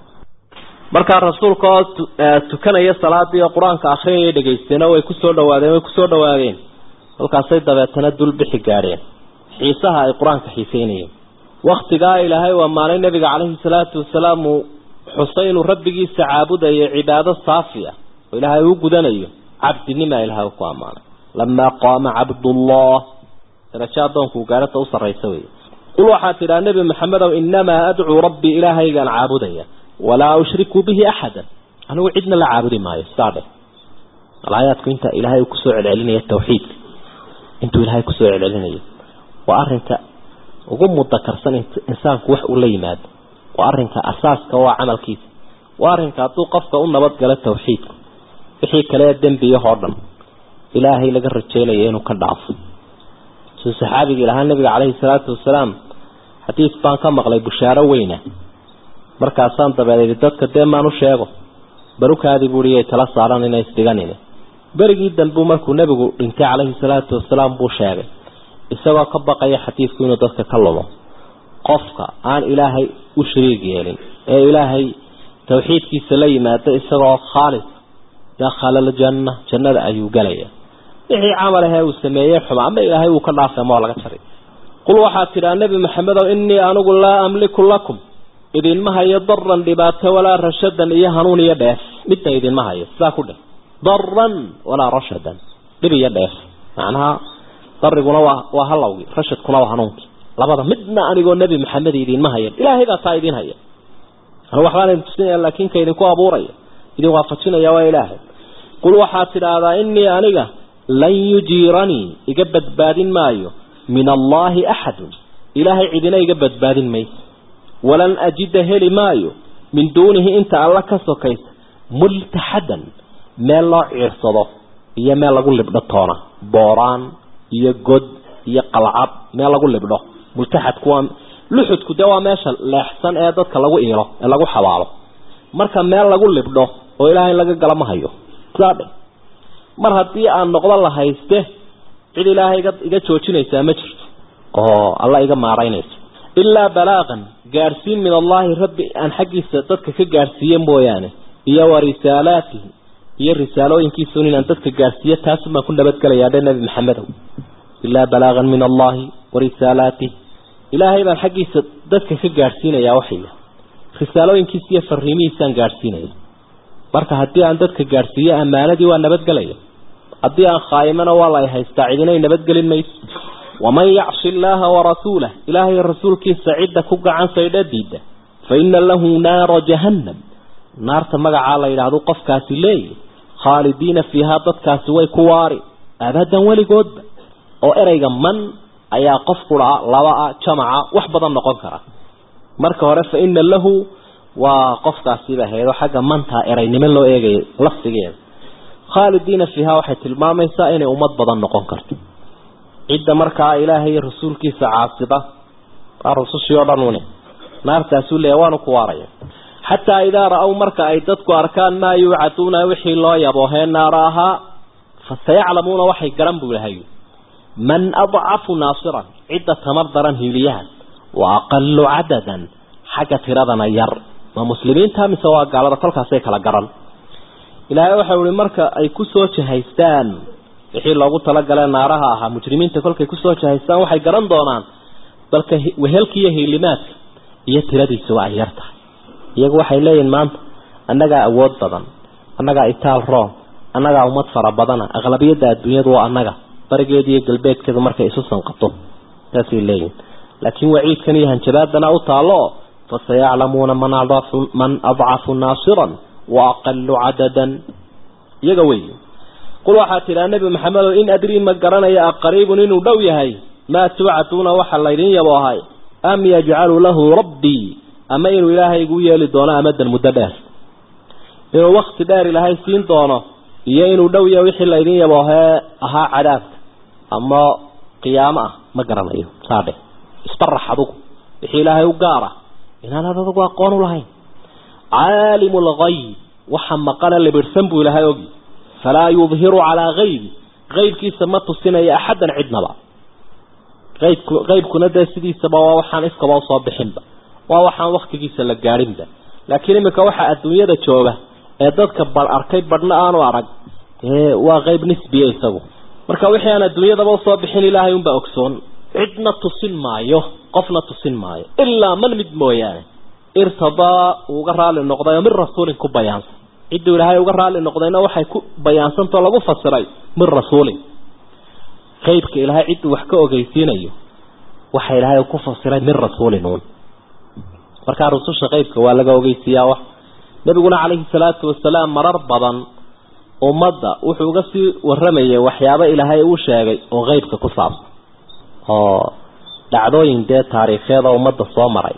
Speaker 2: markaa rasuulka oo tukanaya salaadii oo qur-aanka akhriyaya dhegaysteeno way kusoo dhawaadeen way kusoo dhawaadeen halkaasay dabeetana dulbixi gaadheen xiisaha ay qur-aanka xiiseynayeen waktigaa ilaahay waa maalin nabiga calayhi salaatu wasalaam uu xusay inuu rabbigiisa caabudayo cibaado saafi ah oo ilaahay uu gudanayo cabdinimaa ilahay ku ammaanay lamaa qaama cabdullah darajo addoonku gaarata u sarraysa wey qul waxaad tidhaha nebi maxamedow inamaa adcuu rabbii ilaahaygaan caabudaya walaa ushriku bihi axadan anigu cidna la caabudi maayo sidaa dheh alaayaadku inta ilaahay uu kusoo celcelinaya tawxiidka intuu ilaahay kusoo celcelinayo waa arinka ugu mudakarsan insaanku wax uu la yimaado waa arinka asaaska waa camalkiisa waa arinka hadduu qofka u nabadgalo tawxiidku wixii kale dembiyahoo dhan ilaahay laga rajeynayo inuu ka dhaafo suu saxaabigii lahaa nabiga caleyhi salaatu wasalaam xadiis baan ka maqlay bushaaro weyna markaasaan dabeeday dadka dee maan u sheego barukaadii buuiyay tala saaran inay isdhiganin berigii danbuu markuu nebigu dhintay caleyhi salaatu wasalaam buu sheegay isagoo ka baqaya xadiidku inuu dadka ka lumo qofka aan ilaahay u shariig yeelin ee ilaahay tawxiidkiisa la yimaado isagoo khaalis dakhala aljanna jannada ayuu gelaya wixii camal ahee uu sameeyey xuma ama ilaahay uu ka dhaafay ama waa laga jaray qul waxaad tidhaa nebi maxamedow innii anigu laa amliku lakum idinma hayo daran dhibaato walaa rashadan iyo hanuun iyo dheef midna idinma hayo sidaa ku dheh daran walaa rashadan dhib iyo dheef macnaha dariguna waa waa halowgii rashadkuna waa hanuunkii labada midna anigoo nebi maxamed idinma hayan ilaahay baa taa idin haya anu waxbaan idin tusinaya laakiin ka idinku abuuraya idin waafajinaya waa ilaahay qul waxaad tidhaahdaa inii aniga lan yujiiranii iga badbaadin maayo min allaahi axadun ilaahay cidina iga badbaadin mayso walan ajida heli maayo min duunihi inta alla ka sokaysa multaxadan meel loo ciirsado iyo meel lagu libdho toona booraan iyo god iyo qalcad meel lagu libdho multaxadku waa luxudku dee waa meesha leexsan ee dadka lagu iilo ee lagu xabaalo marka meel lagu libdho oo ilaahay laga gala ma hayo sidaa dhe mar haddii aan noqdo la hayste cid ilaahay iga iga joojinaysaa ma jirto oo alla iga maaraynayso ilaa balaaqan gaadhsiin min allaahi rabbi aan xaggiisa dadka ka gaadhsiiye mooyaane iyo wa risaalaatihi iyo risaalooyinkiisun inaan dadka gaadhsiiyo taasun baan ku nabadgelayaa dhe nebi maxamedow ilaa balaaqan min allaahi wa risaalaatih ilaahay baan xaggiisa dadka ka gaadhsiinayaa waxaya risaalooyinkiisa iyo fariimihiisaan gaadhsiinaya marka haddii aan dadka gaadhsiiyo ammaanadii waa nabadgelaya haddii aan khaayimana waa la haystaa cidinay nabadgelin mayso waman yacsi illaaha warasuulah ilaahay rasuulkiisa cidda ku gacan saydha diida fa ina lahu naara jahannam naarta magacaa la yidhaahdo qofkaasi leeyahy khaalidiina fiihaa dadkaasi way ku waari abadan weligoodba oo ereyga man ayaa qof qura labaa jamaca wax badan noqon kara marka hore fa ina lahu waa qofkaasiba haydo xagga mantaa eraynimo loo eegaya lafdigeeda khaalidiina fiihaa waxay tilmaamaysaa inay ummad badan noqon karto cidda markaa ilaahay iyo rasuulkiisa caasida waa rusushii oo dhan une naartaasuu leeya waanu ku waaraya xataa idaa ra-ow marka ay dadku arkaan maa yuucaduuna wixii loo yaboohee naara ahaa fa sayaclamuuna waxay garan buu ilahay man adcafu naasiran cidda tamar daran hiiliyahan wa aqalu cadadan xagga tiradana yar ma muslimiinta mise waa gaalada kolkaasay kala garan ilaahay waxau ihi marka ay kusoo jahaystaan wixii loogu talagale naaraha ahaa mujrimiinta kolkay kusoo jahaystaan waxay garan doonaan balka wehelka iyo hiilimaadka iyo tiradiisuba ay yar tahay iyagu waxay leeyihin maanta annagaa awood badan annagaa itaal roon annagaa ummad fara badana aqlabiyadda adduunyadu waa annaga barigeeda iyo galbeedkeedu markay isu sanqato saasay leeyihin laakiin waciidkan iyo hanjabaadana u taalo fasayaclamuuna man man adcafu naasiran wa aqalu cadadan iyaga wey qul waxaa tidhaa nebi maxamedow in adrii ma garanaya aqariibun inuu dhow yahay maa tuucaduuna waxa laydin yabo ahay am yajcalu lahu rabbii ama inuu ilaahay igu yeeli doono amadan muddo dheer inuu wakti dheer ilaahay siin doono iyo inuu dhow yahay wixii laydin yabo hee ahaa cadaabka ama qiyaamo ah ma garanayo saadhe isbarax adugu wixii ilaahay u gaara inaanad adugu aqoon u lahayn caalimu lgayb waxa maqana libirhsan buu ilaahay ogi falaa yudhiru calaa haybi qaybkiisa ma tusinayo axadan cidnaba aybku qaybkuna dee sidiisaba waa waxaan iskaba usoo bixinba waa waxaan waktigiisa la gaadhinba laakiin imika waxa adduunyada jooga ee dadka badh arkay badhna aanu arag dee waa qeyb nisbiya isagu marka wixii aan adduunyadaba usoo bixin ilaahay unbaa ogsoon cidna tusin maayo qofna tusin maayo ilaa man mid mooyaane irtadaa uuga raali noqday oo min rasuulin ku bayaansan cidduu ilaahay uga raali noqdayna waxay ku bayaansantao lagu fasiray min rasuulin qaybka ilaahay cidduu wax ka ogeysiinayo waxa ilaahay ku fasiray min rasuulin uun markaa rususha qaybka waa laga ogeysiiyaa wax nabiguna calayhi salaatu wasalaam marar badan ummadda wuxuu uga sii waramayay waxyaabo ilaahay uu sheegay oo qeybka ku saabsan oo dhacdooyin dee taariikheeda ummadda soo maray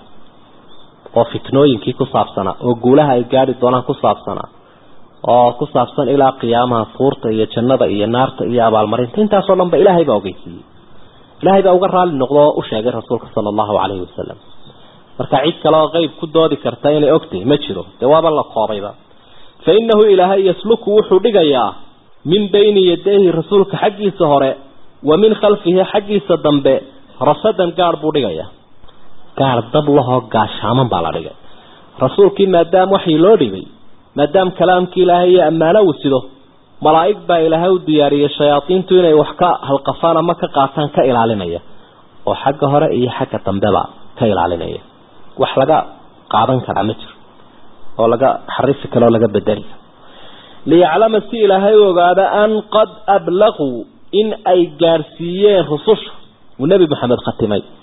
Speaker 2: oo fitnooyinkii ku saabsanaa oo guulaha ay gaadhi doonaan ku saabsanaa oo ku saabsan ilaa qiyaamaha fuurta iyo jannada iyo naarta iyo abaalmarinta intaasoo dhan ba ilaahay baa ogeysiiyey ilaahay baa uga raali noqdo oo u sheegay rasuulka sala allahu calayhi wasalam marka cid kale oo qeyb ku doodi karta inay ogtahay ma jiro dee waaba la koobayba fa innahu ilaahay yasluku wuxuu dhigayaa min bayni yadayhi rasuulka xaggiisa hore wa min khalfihi xaggiisa dambe rasadan gaadh buu dhigayaa gaadh dab lahoo gaashaaman baa la dhigay rasuulkii maadaama waxii loo dhibay maadaama kalaamkii ilaahay iyo ammaano uu sido malaa'ig baa ilaahay u diyaariyey shayaadiintu inay wax ka halqafaan ama ka qaataan ka ilaalinaya oo xagga hore iyo xagga dambeba ka ilaalinaya wax laga qaadan karaa ma jiro oo laga xarifi kale oo laga bedeli liyaclama si ilaahay u ogaado an qad ablaquu in ay gaadhsiiyeen rususha uu nebi maxamed khatimay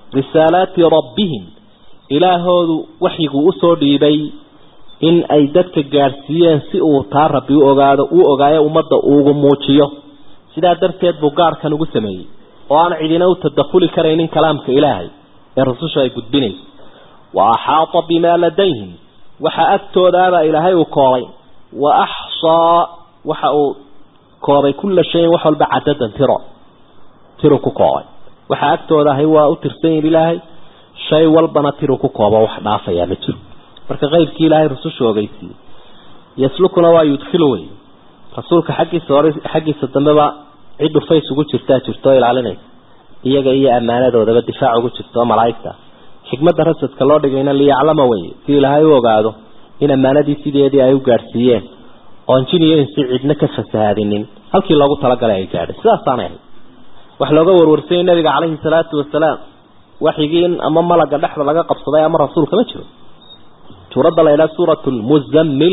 Speaker 2: risaalaati rabbihim ilaahoodu waxyiguu usoo dhiibay in ay dadka gaadhsiiyeen si uu taa rabbi u ogaado uu ogaayo ummadda uugu muujiyo sidaa darteed buu gaarhkan ugu sameeyey oo aan cidina u tadakhuli karaynin kalaamka ilaahay ee rususha ay gudbinayso wa axaata bimaa ladayhim waxa agtoodaabaa ilaahay uu koobay wa axsaa waxa uu koobay kulla shayin wax walba cadadan tiro tiru ku koobay waxa agtooda ahay waa u tirsan yihin ilaahay shay walbana tiru ku koobo wax dhaafayaa ma jiro marka qaybkii ilaahay rususha ogeysiiyey yaslukuna waa yudkhilu wey rasuulka xaggiisa hore xaggiisa dambeba cid dhufays ugu jirtaa jirto oo ilaalinaysa iyaga iyo ammaanadoodaba difaac ugu jirto oo malaa'igta xikmadda rasadka loo dhigayna liyaclama wey si ilaahay u ogaado in ammaanadii sideedii ay u gaadhsiiyeen oon jin iyo insi cidna ka fasahaadinin halkii loogu talagalay ay gaadhay sidaasaanay ahayd wax looga warwarsayay nabiga caleyhi salaatu wasalaam waxyigii in ama malaga dhexda laga qabsaday ama rasuulka ma jiro suuradda la yidhaha suurat lmuzammil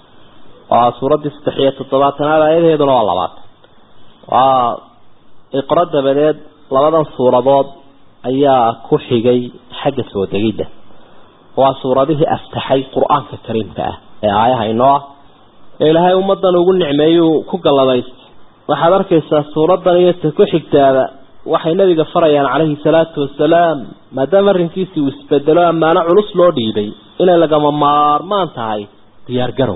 Speaker 2: waa suuraddii saddex iyo toddobaatanaad aayadaheeduna waa labaatan waa iqro dabadeed labadan suuradood ayaa ku xigay xagga soo degidda waa suuradihii aftaxay qur-aanka kariimka ah ee aayaha inoo ah ee ilaahay ummaddan ugu nicmeeyuu ku galladaystay waxaad arkaysaa suuraddan iyo ta ku xigtaaba waxay nabiga farayaan calayhi salaatu wasalaam maadaama arrinkiisii uu isbedelo ammaano culus loo dhiibay inay lagama maarmaan tahay diyaar garow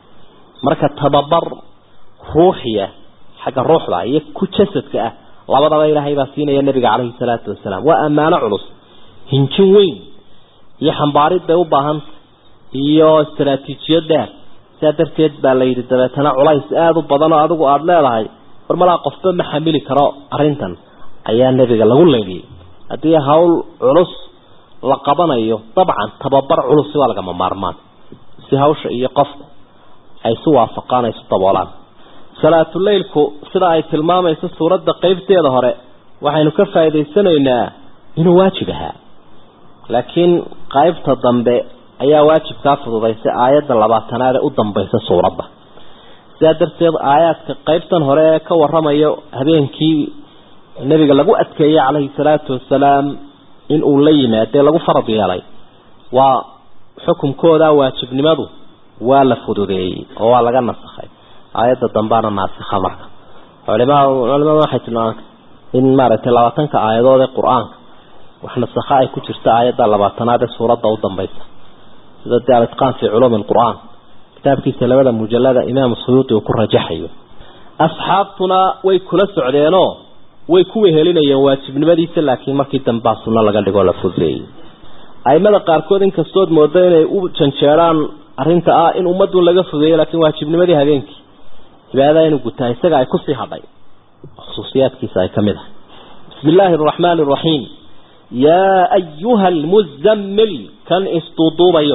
Speaker 2: marka tababar ruuxiya xagga ruuxda iyo ku jasadka ah labadaba ilaahay baa siinaya nabiga calayhi salaatu wasalaam waa ammaano culus hinjin weyn iyo xambaarid bay u baahanta iyo istaraatiijiyad dheer sidaa darteed baa la yidhi dabeetana culays aada u badan oo adigu aada leedahay war malaa qofba ma xamili karo arrintan ayaa nebiga lagu leeliyey haddii hawl culus la qabanayo dabcan tababar culusi waa lagama maarmaan si hawsha iyo qofku ay isu waafaqaan ay isu daboolaan salaatuleylku sida ay tilmaamayso suuradda qeybteeda hore waxaynu ka faa'idaysanaynaa inuu waajib ahaa laakiin qaybta dambe ayaa waajibkaa fududaysay aayadda labaatanaad ee u dambaysa suuradda sidaa darteed aayaadka qaybtan hore ee ka waramayo habeenkii nebiga lagu adkeeyey calayhi salaatu wasalaam in uu la yimaadee lagu farad yeelay waa xukunkooda waajibnimadu waa la fududeeyey oo waa laga nasakhay aayadda dambaana naasikha marka culimaa culimada waxay tilmaamaan in maaragtay labaatanka aayadood ee qur-aanka wax nasakha ay ku jirta aayadda labaatanaad ee suuradda u dambaysa sida dee alitqaan fii culuumi alqur-aan kitaabkiisa labada mujallada imaamu suyuuti uu ku rajaxayo asxaabtuna way kula socdeenoo way ku wehelinayeen waajibnimadiisa laakiin markii dambaa sunno laga dhigoo la fududeeyey aimada qaarkood inkastood moodo inay u janjeeraan arrinta ah in ummadun laga fudeeyo laakiin waajibnimadii habeenkii cibaadada inuu gutaa isaga ay kusii hadhay khusuusiyaadkiisa ay ka mid ahay bismi illaahi araxmaani araxiim yaa ayuha almuzammil kan isduuduubayow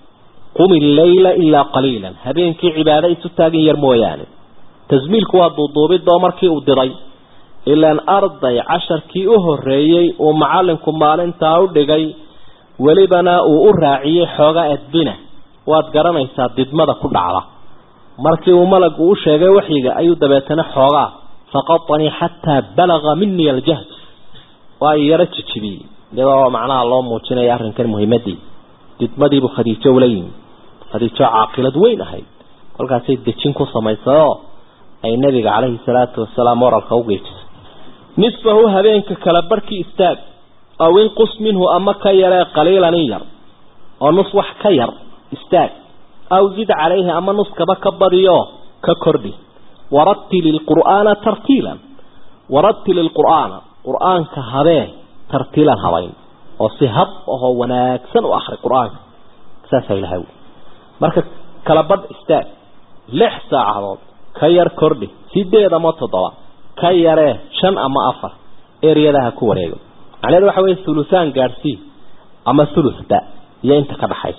Speaker 2: qumi leyla ilaa qaliilan habeenkii cibaado isu taagin yar mooyaane tasmiilku waa duuduubidoo markii uu diray ilaan arday casharkii u horeeyey uu macalinku maalintaa u dhigay welibana uu u raaciyey xoogaa edbina waad garanaysaa didmada ku dhacda markii uu malagu u sheegay waxyiga ayuu dabeetana xoogaa faqatanii xataa balaga minii aljahd waa yaro jijibiyey iyadoo macnaha loo muujinaya arrinkan muhiimadii didmadiibuu khadiijo ula yimi khadiijo caaqilad weyn ahayd kolkaasay dejin ku samaysayoo ay nabiga calayhi salaatu wasalaam waralka u geejisay nisfahu habeenka kala barhkii istaag aw inqus minhu ama ka yaree qaliilan in yar oo nus wax ka yar istaag aw zid calayhi ama nuskaba ka badiyo ka kordhi warattil ilqur'aana tartiilan warattil ilqur'aana qur-aanka habee tartiilan habayn oo si hab ahoo wanaagsan u akri qur-aanka saasaa ilahay wy marka kala badh istaag lix saacadood ka yar kordhi sideed ama toddoba ka yaree shan ama afar eryadaha ku wareego macnaheedu waxa weye thulusaan gaadhsii ama thuluthba iyo inta ka dhaxaysa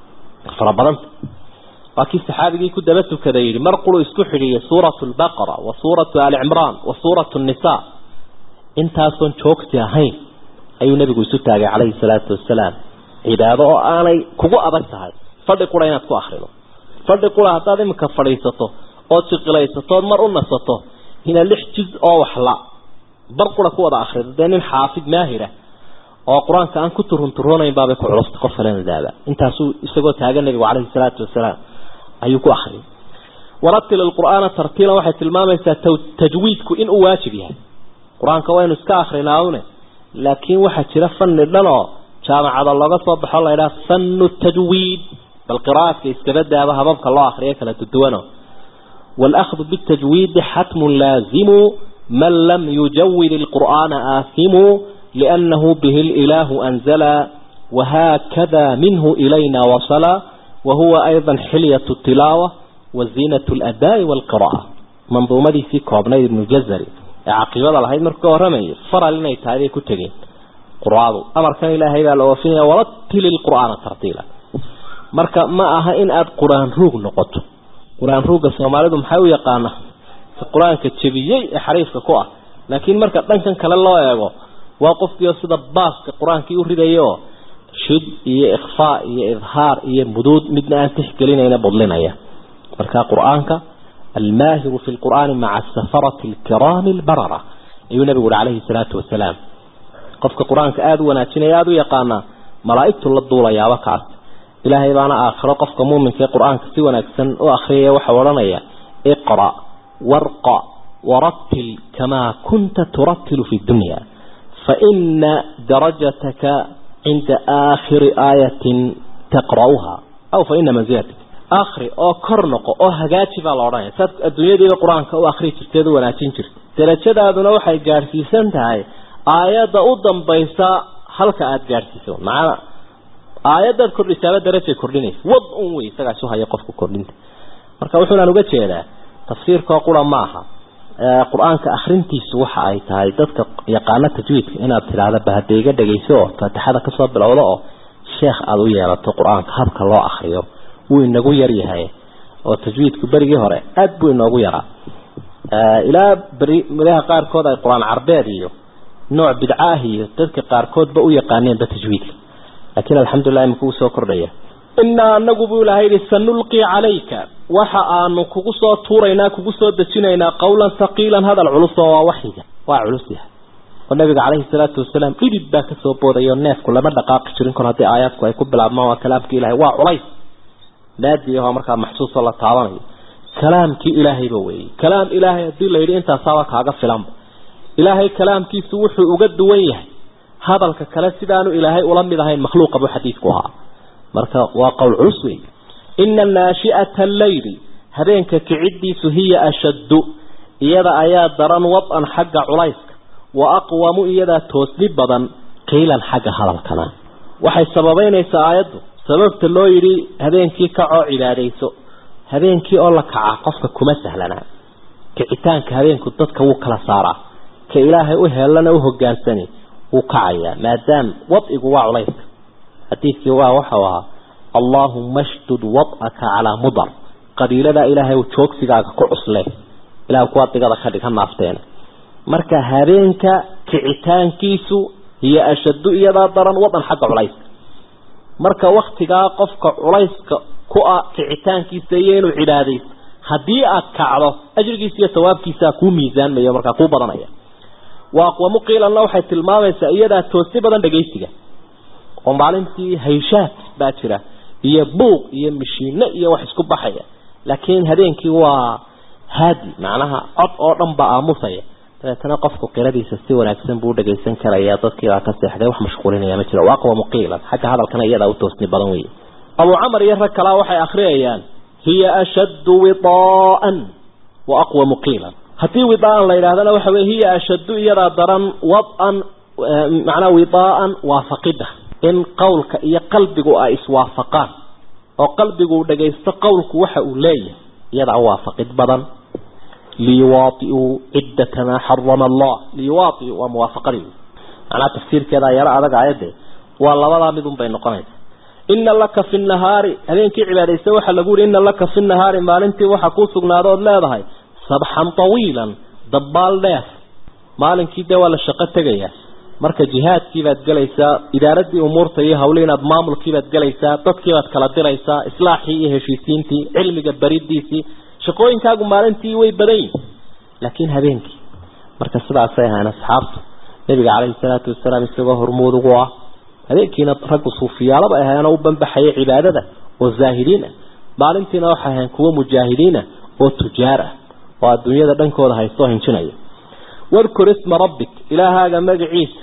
Speaker 2: fara badanta waa kii saxaabigii ku daba tukaday yidhi mar qulu isku xidhiiyay suuratu albaqara wa suuratu ali cimraan wa suuratu nisa intaasoon joogti ahayn ayuu nabigu isu taagay calayhi salaatu wasalaam cibaado oo aanay kugu adag tahay fadhi qura inaad ku akrido fadhi qura haddaad iminka fadhiisato ood siqilaysato ood mar u nasato inaad lix jiz oo waxla bar qura ku wada akrido dee nin xaafid maahira oo qur-aanka aan ku turunturoonayn baabay ku culusta qof kalena daaba intaasuu isagoo taagan nabigu caleyhi salaatu wasalaam ayuu ku akriyay waratil alqur'aana tartiilan waxay tilmaamaysaa tajwiidku inuu waajib yahay qur-aanka waynu iska akrinaaune laakiin waxaa jira fani dhan oo jaamacada looga soo baxo la ydhaha fanu tajwiid bal qiraaadka iskaba daaba hababka loo akriyo kala duduwano wاlأkhdu bالtajwiidi xatmu laazimu man lam yujawid الqur'aana aasimu لأnnahu bihi اlإilaahu أnzla wahakada minhu ilayna wasla wahuwa أيضا xilyaة الtilaaوة waziinaة الأdاءi wاlqirاءة manduumadiisii koobnayd ibnu jazari ee caqiibada lahayd markuu ka warramayay faral inay tahay bay ku tegeen quraadu amarkan ilaahay baa la oofinaya waratili lqur'aana tartiila marka ma aha in aada qur-aan ruug noqoto qur-aan ruugga soomaalidu maxay u yaqaanaa qur-aanka jebiyey ee xariifka ku ah laakiin marka dhankan kale loo eego waa qofkiio sida baaska qur-aankii u ridaya oo shid iyo ikfaa iyo idhaar iyo muduud midna aan tixgelinayna budlinaya marka qur-aanka almaahiru fi lqur'aani maca safarati alkiraami albarara ayuu nabigu uhi calayhi salaatu wasalaam qofka qur-aanka aada u wanaajinaya aada u yaqaanaa malaa'igtu la duulayaaba kaas ilaahay baana aakhiro qofka muuminka ee qur-aanka si wanaagsan u akhriyaya waxau odhanaya iqra' warqa waratil kamaa kunta turatilu fi dunya faina darajataka cinda aakhiri aayatin taqra'uha aw faina manzilatak akri oo kor noqo oo hagaaji baa la odhanaya saad adduunyadiiba qur-aanka u akri jirteed u wanaajin jirta darajadaaduna waxay gaadhsiisan tahay aayadda u dambaysa halka aada gaadhsiiso macana aayaddaad kordhisaaba darajay kordhinaysa wad un wey isagaa isu haya qofka kordhinta marka wuxuunaan uga jeedaa tafsiirkoo qura ma aha qur-aanka akrintiisu waxa ay tahay dadka yaqaano tajwiidka inaad tidhaahda bahadeiga dhegayso oo faatixada kasoo bilowda oo sheekh aada u yeelato qur-aanka habka loo akriyo wuu inagu yar yahay oo tajwiidku berigii hore aada buu inoogu yaraa ilaa beri madaha qaarkood ay qur-aan carbeed iyo nooc bidcaah iyo dadka qaarkoodba u yaqaaneenba tajwiidka laakiin alxamdulilah imika uu soo kordhaya inaa anagu buu ilahay yihi sanulqii calayka waxa aanu kugu soo tuuraynaa kugu soo dejinaynaa qawlan haqiilan hadal culus oo waa waxyiga waa culus yahay oo nabiga caleyhi salaatu wasalaam dhidid baa kasoo boodayoo neefku lama dhaqaaqi jirin kol haddii aayaadku ay ku bilaabmaan waa kalaamkii ilahay waa culays naadi ahoo markaa maxsuusoo la taabanayo kalaamkii ilaahayba weeyey kalaam ilaahay haddii la yidhi intaasaaba kaaga filanba ilaahay kalaamkiisu wuxuu uga duwan yahay hadalka kale sidaanu ilaahay ula mid ahayn makhluuqa buu xadiidku ahaa marka waa qowl culus wey ina naashi'ata alleyli habeenka kiciddiisu hiya ashaddu iyada ayaa daran wad-an xagga culayska wa aqwamu iyadaa toosni badan qiilan xagga hadalkana waxay sababeynaysaa aayaddu sababta loo yidhi habeenkii kacoo cibaadayso habeenkii oo la kaca qofka kuma sahlanaa kicitaanka habeenku dadka wuu kala saaraa ka ilaahay u heelana u hogaansani wuu kacayaa maadaam wadcigu waa culayska xadiidkii waa waxau ahaa allaahuma shdud wad'aka calaa mudar qabiiladaa ilaahay joogsigaaga ku cusle ilaah kuwaa digada ka dhig ha naafteena marka habeenka kicitaankiisu hiyo ashaddu iyadaa daran wadan xagga culayska marka waktigaa qofka culayska ku ah kicitaankiisa iyo inuu cibaadaysto haddii aad kacdo ajrigiisa iyo sawaabkiisaa kuu miisaanmaya markaa kuu badanaya wa aqwamu qiilanna waxay tilmaamaysaa iyadaa toosi badan dhagaysiga oo maalintii hayshaad baa jira iyo buuq iyo mishiino iyo wax isku baxaya laakiin habeenkii waa haadi macnaha cod oo dhan baa aamusaya dabeetana qofku qiradiisa si wanaagsan buu dhagaysan karaya dadkiibaa ka seexday wax mashquulinaya ma jiro aqwamu qiilan xagga hadalkana iyadaa u toosni badan wey abu camar iyo rag kalaa waxay akhriyayaan hiya ashaddu widaa'an wa aqwamu qiilan haddii widaa'an la yidhahdana waxa weye hiya ashaddu iyadaa daran wad-an macnaa widaa'an waafaqida in qowlka iyo qalbigu ay iswaafaqaan oo qalbigu uu dhagaysto qowlku waxa uu leeyahay iyadaa waafaqid badan liyuwaaiuu ciddata maa xarama allah liyuwaaiu waa muwaafaqadii macnaha tafsiirkeedaa yaro adag aayadde waa labadaa midun bay noqonaysa ina laka fi nahaari habeenkii cibaadaysta waxaa lagu yihi ina laka fi nahaari maalintii waxa kuu sugnaada ood leedahay sabxan tawiilan dabbaal dheer maalinkii dee waa la shaqo tegayaa marka jihaadkii baad gelaysaa idaaradii umuurta iyo hawli inaad maamulkii baad gelaysaa dadkii baad kala diraysaa islaaxii iyo heshiisiintii cilmiga baridiisii shaqooyinkaagu maalintii way badan yihin laakiin habeenkii marka sidaasay ahayn asxaabtu nabiga calayhi salaatu wasalaam isagoo hormuud ugu ah habeenkiina raggu suufiyaalaba ahaanoo u banbaxaya cibaadada oo zaahidiin ah maalintiina waxay ahayn kuwo mujaahidiina oo tujaar ah oo adduunyada dhankooda haystoo hinjinaya wadkur isma rabbik ilaahaaga magaciisa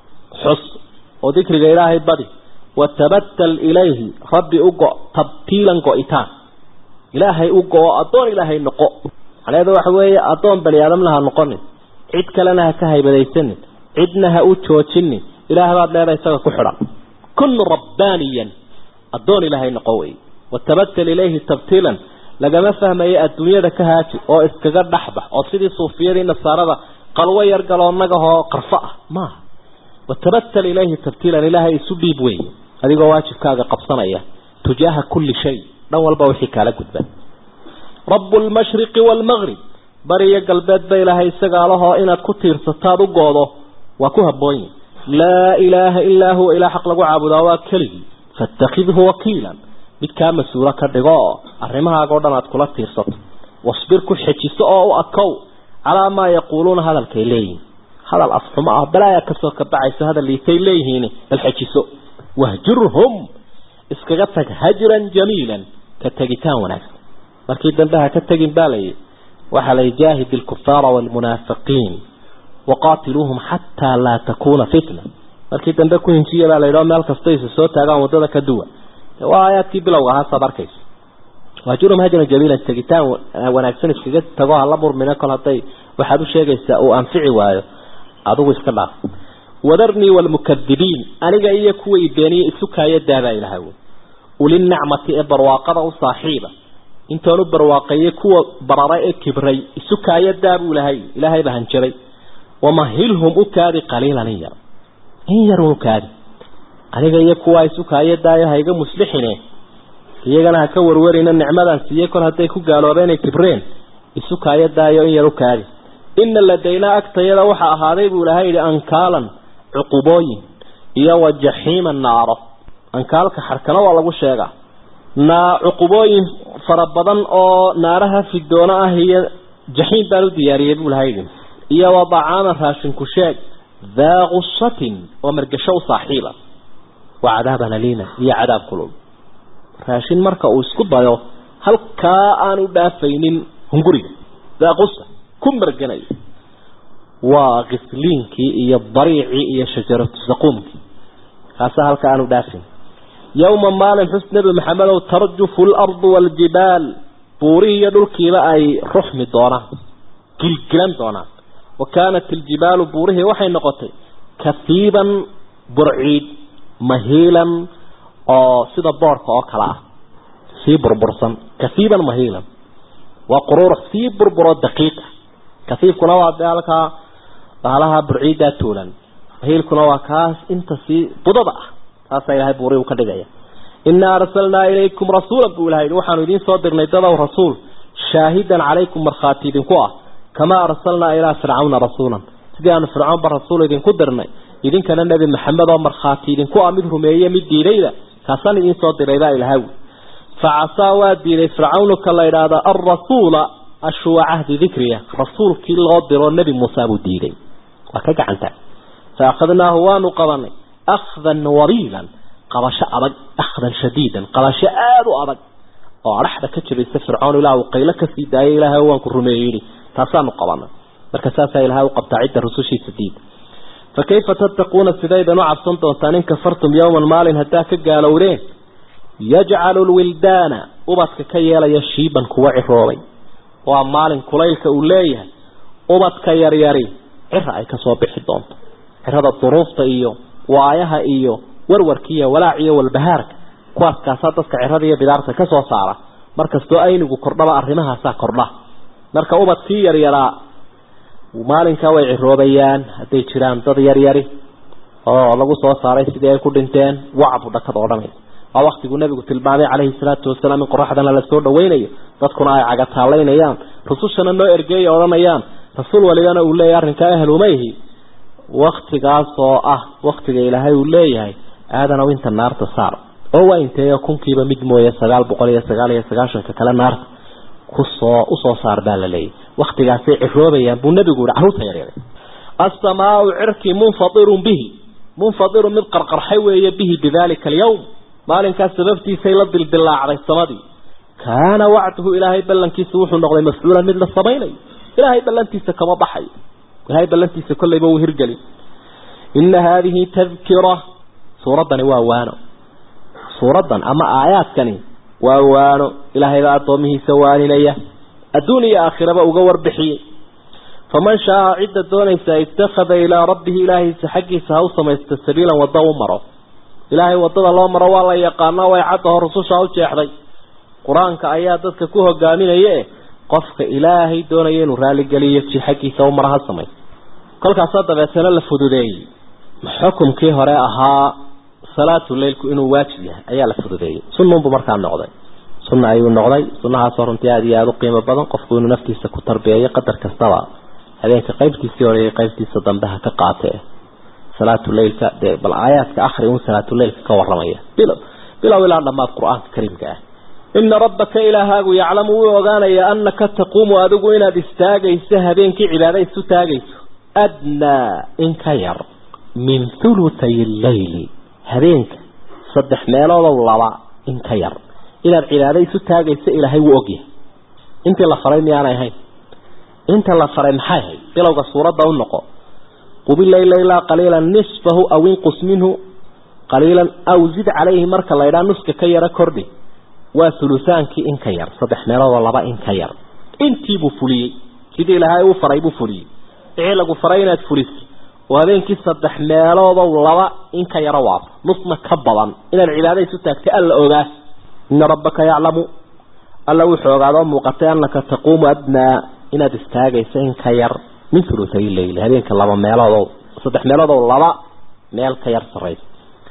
Speaker 2: xus oo dikriga ilaahay badi watabatal ilayhi rabbi u go tabtiilan go-itaan ilaahay u go-o addoon ilaahay noqo macnaheedu waxa weeye addoon bani aadamna ha noqonin cid kalena ha ka haybadaysanin cidna ha u joojinin ilaah baad leedahay isaga ku xidhan kun rabbaaniyan addoon ilaahay noqo wey watabatal ilayhi tabtiilan lagama fahmayo adduunyada ka haaji oo iskaga dhexbax oo sidii suufiyadii nasaarada qalwo yar galoonnagahoo qarfo ah maaha watabatal ilayhi tabtiilan ilaahay isu dhiib wey adigoo waajibkaaga qabsanaya tujaaha kulli shay dhan walba wixii kaala gudban rabu lmashriqi waalmaqrib bariyo galbeed ba ilaahay isagaa lahoo inaad ku tiirsataad u goodo waa ku habboonyi laa ilaaha ilaa huwa ilaa xaq lagu caabudaa waa keligii faatakidhu wakiilan mid kaa mas-uulo ka dhigo oo arrimahaaga o dhan aad kula tiirsato wasbir ku xejiso oo u akow calaa maa yaquuluuna hadalkay leeyihin hadal afxumo ah balaayaa kasoo kabacayso hadal liitay leeyihiin bal xejiso wahjurhum iskaga tag hajran jamiilan ka tegitaan wanaagsan markii dambe ha ka tegin baa layihi waxaa la jaahid ilkufaara waalmunaafiqiin waqaatiluuhum xataa laa takuuna fitna markii dambe ku hinjiya baa layidhao meel kasta isa soo taagaan waddada ka duwa waa aayaadkii bilowga ahaa saad arkayso wahjurhum hajran jamiilan tegitaan wanaagsan iskaga tago hala murmina kol hadday waxaad u sheegaysaa uu anfici waayo adigu iska dhaaf wadarnii waalmukadibiin aniga iyo kuwa ibeeniye isukaayo daabaa ilahay ulinacmati ee barwaaqada u saaxiiba intoonu barwaaqeeyey kuwa bararay ee kibray isukaayo daabuu lahay ilaahay baa hanjabay wamahilhum u kaadi qaliilan in yar in yar u kaadi aniga iyo kuwa isukaayo daayo ha iga muslixine iyagana ha ka warwarina nicmadan siiyey kol hadday ku gaaloobeen ay kibreen isukaayo daayo in yar u kaadi ina ladaynaa agtayada waxaa ahaaday buu ilahay yidhi ankaalan cuqubooyin iyo wa jaxiima naaro ankaalka xarkana waa lagu sheegaa naa cuqubooyin fara badan oo naaraha fidoona ah iyo jaxiim baan u diyaariyey buu ilahay yidhi iyo wa dacaaman raashinku sheeg daa gusatin oo margasho u saaxiiba wa cadaaban aliina iyo cadaab kulul raashin marka uu isku dayo halkaa aanu dhaafaynin hunguriga daa gusa ku marganayo waa kisliinkii iyo bariicii iyo shajaratu saquumkii kaasa halka aanu dhaafin yowma maalin xus nebi maxamedow tarjufu alardu waaljibaal buurihii iyo dhulkiiba ay ruxmi doonaan gilgilan doonaan wa kaanat iljibaalu buurihii waxay noqotay kahiiban burciid mahiilan oo sida boorka oo kale ah sii burbursan kahiiban mahiilan waa quruurux sii burburo daqiiqa kasiifkuna waa dee halkaa bahalaha burciiddaa tuulan mahiilkuna waa kaas inta sii budada ah taasaa ilahay buuri u ka dhigaya inaa arsalnaa ilaykum rasuulan buu ilahay waxaanu idiin soo dirnay dadow rasuul shaahidan calaykum markhaati idinku ah kamaa arsalnaa ilaa fircawna rasuulan sidii aanu fircawnba rasuul idinku dirnay idinkana nebi maxamed oo markhaati idinku ah mid rumeeye mid diidayda kaasaan idiin soo diray baa ilahay facasaa waa diiday fircawnu ka la idhaahda alrasuula ashwa cahdi dikriya rasuulkii loo diro nebi muuse buu diiday waa ka gacanta fa akhadnaahu waanu qabanay akhdan wabiilan qabasho adag akhdan shadiidan qabasho aada u adag oo adhaxda ka jabaysa fircoon ilaa uu qaylo kasii daayay ilaahay waan ku rumeeyey yidhi taasaanu qabanay marka saasaa ilahay u qabtaa cidda rusushiisa diida fa kayfa tattaquuna sidaydan u cabsan doontaan in kafartum yowman maalin haddaa ka gaalowdeen yajcalu lwildaana ubadka ka yeelaya shiiban kuwa ciroobay waa maalin kulaylka uu leeyahay ubadka yaryari cira ay kasoo bixi doonto cirada duruufta iyo waayaha iyo warwarka iyo walaac iyo walbahaarka kuwaas kaasaa dadka cirada iyo bidaarta kasoo saara markastoo aynigu kordhaba arrimahaasaa kordha marka ubadkii yaryaraa maalinkaa way ciroobayaan hadday jiraan dad yaryari oo lagu soo saaray sidii ay ku dhinteen wacbu dhakada odhanaysa waa waktiguu nabigu tilmaamay calayhi salaatu wasalaam in qoraxdana lasoo dhawaynayo dadkuna ay cagataalaynayaan rusushana noo ergeeya odhanayaan rasuul walibana uu leeyahay arrinkaa ahlumayhi waktigaas oo ah waktiga ilaahay uu leeyahay aadanow inta naarta saar oo waa inteeyo kunkiiba mid mooye sagaal boqol iyo sagaal iyo sagaashanka kale naarta kusoo usoo saar baa la leeyahy waktigaasay ciroobayaan buu nabigu yihi carruurta yaryar asamaau cirki munfadirun bihi munfadirun mid qarqarxay weeye bihi bidalika alyawm maalinkaas sababtiisay la dildilaacday samadii kaana wacduhu ilaahay ballankiisa wuxuu noqday mafcuulan mid la samaynayo ilaahay ballantiisa kama baxayo ilaahay ballantiisa kollayba wuu hirgelin ina haadihi tadkira suuraddani waa waano suuraddan ama aayaadkani waa waano ilaahaybaa addoomihiisa waaninaya adduun iyo aakhiraba uga warbixiyey faman shaaa cidda doonaysa ittakhada ilaa rabbihi ilaahiisa xaggiisa ha u samaysta sabiilan waddo u maro ilaahay waddada loo maro waa la yaqaanaa way caddaho rususha u jeexday qur-aanka ayaa dadka ku hogaaminaye qofka ilaahay doonaya inuu raaligeliyo ji xaggiisa u maro ha samaysta kolkaasaa dabeetana la fududeeyey xukumkii hore ahaa salaatu leilku inuu waajib yahay ayaa la fududeeyey sunnuunbu markaa noqday sunna ayuu noqday sunnahaasoo runtii aada iyo aada u qiimo badan qofku inuu naftiisa ku tarbiyeeyo qadar kastaba habeenka qaybtiisii hore iyo qaybtiisa dambe ha ka qaatee salaatu leilka dee bal aayaadka akhri un salaatu leilka ka waramaya bilow bilow ilaa dhammaad qur-aanka kariimka ah ina rabbaka ilaahaagu yaclamu wuu ogaanayaa anaka taquumu adigu inaad istaagayso habeenkii cibaada isu taagayso adnaa in ka yar min thulutay leyli habeenka saddex meeloodow laba in ka yar inaad cibaado isu taagayso ilaahay wuu ogyahay intii la faray miyaanay ahayn inta la faray maxay ahayd bilowga suuradda u noqo qubilayla ilaa qaliilan nisfahu aw inqus minhu qaliilan aw zid calayhi marka la ydhaa nuska ka yaro kordhi waa hulutaankii in ka yar saddex meeloodoo laba in ka yar intiibuu fuliyey sidii ilaahay uu faray buu fuliyey wixii lagu faray inaad fuliso oo habeenkii saddex meeloodow laba in ka yaro waafo nusna ka badan inaad cibaada isu taagtay alla ogaa ina rabbaka yaclamu alla wuxuu ogaadoo muuqatay anaka taquumu adnaa inaad istaagayso in ka yar min hulutay leyl habeenka laba meeloodow saddex meeloodow laba meel ka yar sarraysa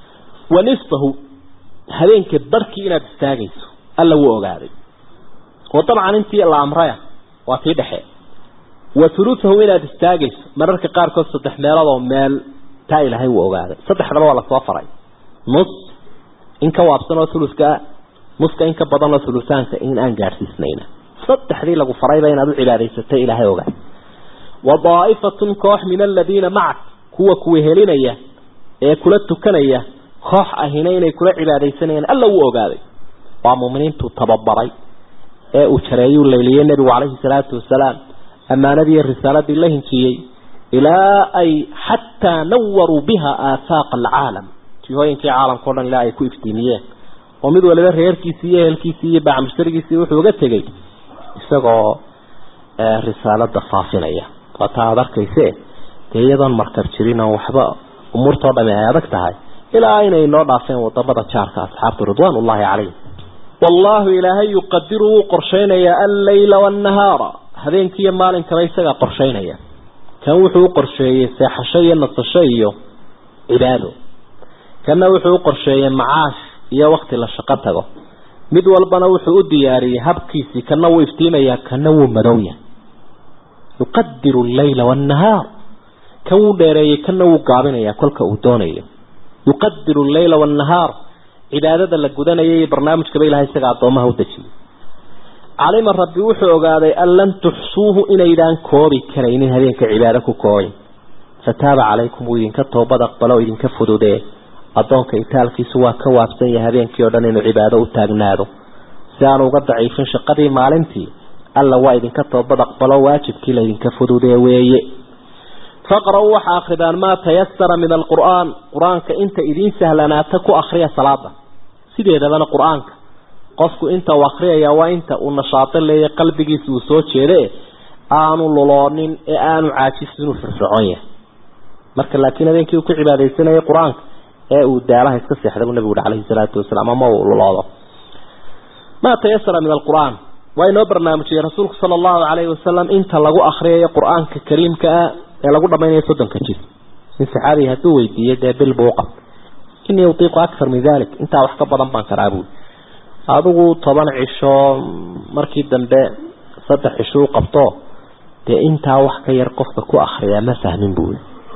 Speaker 2: wa nisfahu habeenka barhkii inaad istaagayso alla wuu ogaaday oo dabcan intii la amraya waa tii dhexe wa hulutahu inaad istaagayso mararka qaarkood saddex meeloodoo meel taa ilaahay wuu ogaaday saddexdaba waa lasoo faray nus in ka waabsan oo huluska nuska in ka badan oo hulutaanka in aan gaadhsiisnayna saddexdii lagu farayba inaad u cibaadaysatay ilaahay ogaa wa daa'ifatun koox min aladiina macak kuwa kuwa helinaya ee kula tukanaya koox ahina inay kula cibaadaysanayaan alla wuu ogaaday waa muuminiintuu tababaray ee uu jareeyuu layliyey nebigu calayhi salaatu wasalaam ammaanadii iyo risaaladii la hinjiyey ilaa ay xataa nawaruu biha aafaaqa alcaalam jihooyinkii caalamka o dhan ilaa ay ku iftiimiyeen oo mid waliba reerkiisii iyo ehelkiisii iyo bacmusharigiisii wuxuu uga tegey isagoo risaalada faafinaya waa taa aada arkayse dee iyadoon markab jirin oo waxba umuurtao dhami ay adag tahay ilaa inay noo dhaafeen wadamada jaarka asxaabtu ridwaan ullahi calayhim wallaahu ilaahay yuqadiru wuu qorshaynayaa alleyla waannahaara habeenkiiyo maalinkaba isagaa qorshaynaya kan wuxuu u qorsheeyey seexasho iyo nasasho iyo cibaado kanna wuxuu u qorsheeyey macaash iyo wakti la shaqo tago mid walbana wuxuu u diyaariyey habkiisii kana wuu iftiimayaa kana wuu madowya yuqadiru alleyla waannahaar kan wuu dheereeyey kana wuu gaabinayaa kolka uu doonayo yuqadiru alleyla waannahaar cibaadada la gudanaya iyo barnaamijkaba ilahay isaga addoomaha u dejiyey calima rabbi wuxuu ogaaday an lan tuxsuuhu inaydaan koobi karaynin habeenka cibaado ku koobay fataaba calaykum wuu idinka toobad aqbalo oo idinka fududee addoonka itaalkiisu waa ka waabsan yahay habeenkii oo dhan inuu cibaado u taagnaado si aanu uga daciifin shaqadii maalintii alla waa idinka toobad aqbalo waajibkii laydinka fududee weeye faqra-uu waxa akridaan maa tayasara min alqur'aan qur-aanka inta idiin sahlanaata ku akriya salaada sideedabana qur-aanka qofku inta uu akriyaya waa inta uu nashaato leeya qalbigiisa uu soo jeede aanu luloonin ee aanu caajisin uu firfircoon yahay marka laakiin habeenkii uu ku cibaadaysanayay qur-aanka ee uu daalaha iska seexda buu nabigu uri calayhi salaatu wasalaam ama uu luloodo maa tayasara min alqur'aan waa inoo barnaamijiyey rasuulku sala allahu calayhi wasalam inta lagu akriyayo qur-aanka kariimka ah ee lagu dhamaynayo soddonka jir nin saxaabiga hadduu weydiiyey dee bil buu uqab inii utiiqu akthar min dalik intaa wax ka badan baan karaa buuli adigu toban cisho markii dambe saddex cisho u qabto dee intaa wax ka yar qofka ku akriyaa ma fahmin buuli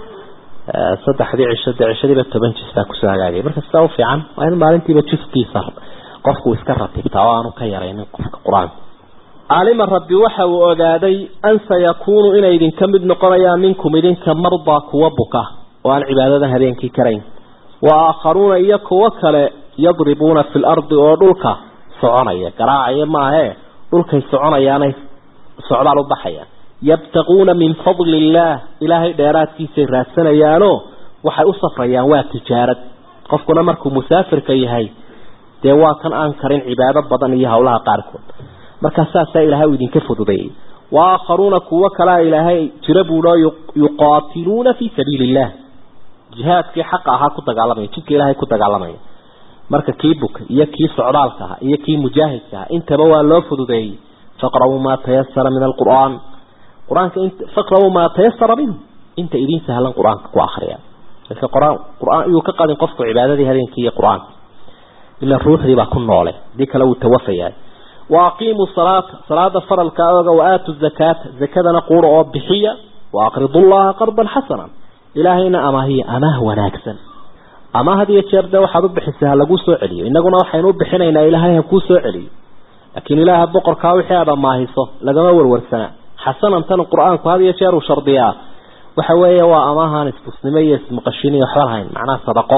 Speaker 2: saddexdii cisho dee cishadiiba toban jis baa kusoo hagaagay marka sidaa u fiican waa in maalintiiba jiskiisa qofku iska ratibtaa oo aanu ka yaraynin qofka qur-aanka caalima rabbi waxa uu ogaaday an sayakuunu inay idinka mid noqonayaan minkum idinka mardaa kuwa buka oo aan cibaadadan habeenkii karayn wa aakharuuna iyo kuwo kale yadribuuna fi lardi oo dhulka soconaya garaacaya maahee dhulkay soconayaanay socdaal u baxayaan yabtaquuna min fadli illaah ilaahay dheeraadkiisay raadsanayaanoo waxay u safrayaan waa tijaarad qofkuna markuu musaafirka yahay dee waa kan aan karin cibaado badan iyo howlaha qaarkood markaa saasaa ilaahay uu idinka fududeeyey wa aakharuuna kuwo kalea ilaahay jira buuo yuqaatiluuna fii sabiili illah jihaadkii xaqa ahaa ku dagaalamaya jidka ilaahay ku dagaalamaya marka kii buka iyo kii socdaalka aha iyo kii mujaahidka aha intaba waa loo fududeeyey faqra'uu maa tayasara min alqur'aan qur-aanka faqra'uu maa tayasara minhu inta idin sahlan qur-aanka ku akriya marka qur-aan qur-aan iyuu ka qadin qofku cibaadadii habeenkii iyo qur-aanka ila ruuxdii baa ku noole hadii kale wuu tawafayaa wa aqiimuu salaata salaada faralka oga wa aatu zakaata zakadana quura oo bixiya wa aqridu llaha qardan xasanan ilaahayna amaahiya amaah wanaagsan ama had iyo jeer dee waxaad u bixisay ha laguu soo celiyo innaguna waxaynu u bixinaynaa ilaahay ha kuu soo celiyo laakiin ilaaha boqorkaa wixii aad amaahiso lagama warwarsanaa xasanan tan qur-aanku had iyo jeer uu shardiyaa waxa weeye waa amaahaan istusnimo iyo ismaqashin iyo waxba lahayn macnaha sadaqo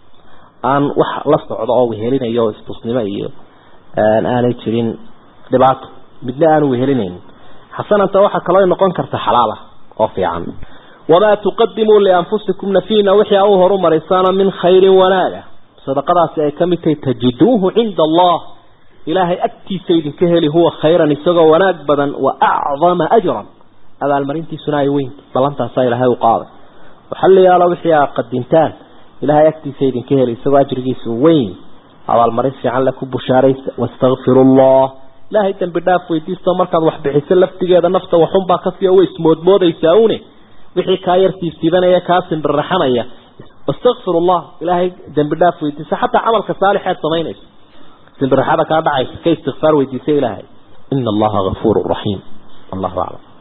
Speaker 2: aan wax la socdo oo wehelinayo istusnimo iyo aanay jirin dhibaato midna aanu wehelinaynin xasananta waxaa kaloo noqon karta xalaala oo fiican wamaa tuqadimuu lianfusikum nafiina wixii a u horumaraysaana min khayrin wanaaga sadaqadaasi ay ka mid tahay tajiduuhu cinda allah ilaahay agtiisa idinka heli huwa khayran isagoo wanaag badan wa acdama ajran abaalmarintiisuna ay weynta ballantaasaa ilaahay u qaaday waxaliyaalo wixii aa qadintaan ilaahay agtiisa idinka heli isagoo ajrigiisa weyn abaalmarin fiican le ku bushaaraysa wastakfiru allah ilaahay dambi dhaaf weydiisto markaad wax bixiso laftigeeda nafta waxunbaa kasii way ismoodmoodaysaa une wixii kaa yar siibsiibanaya kaa simbirraxanaya wastakfir allah ilaahay dambi dhaaf weydiisa xataa camalka saalixeed samaynayso simbirraxada kaa dhacaysa ka istikfaar weydiisa ilaahay ina allaha gafuuru raxiim allahu aclam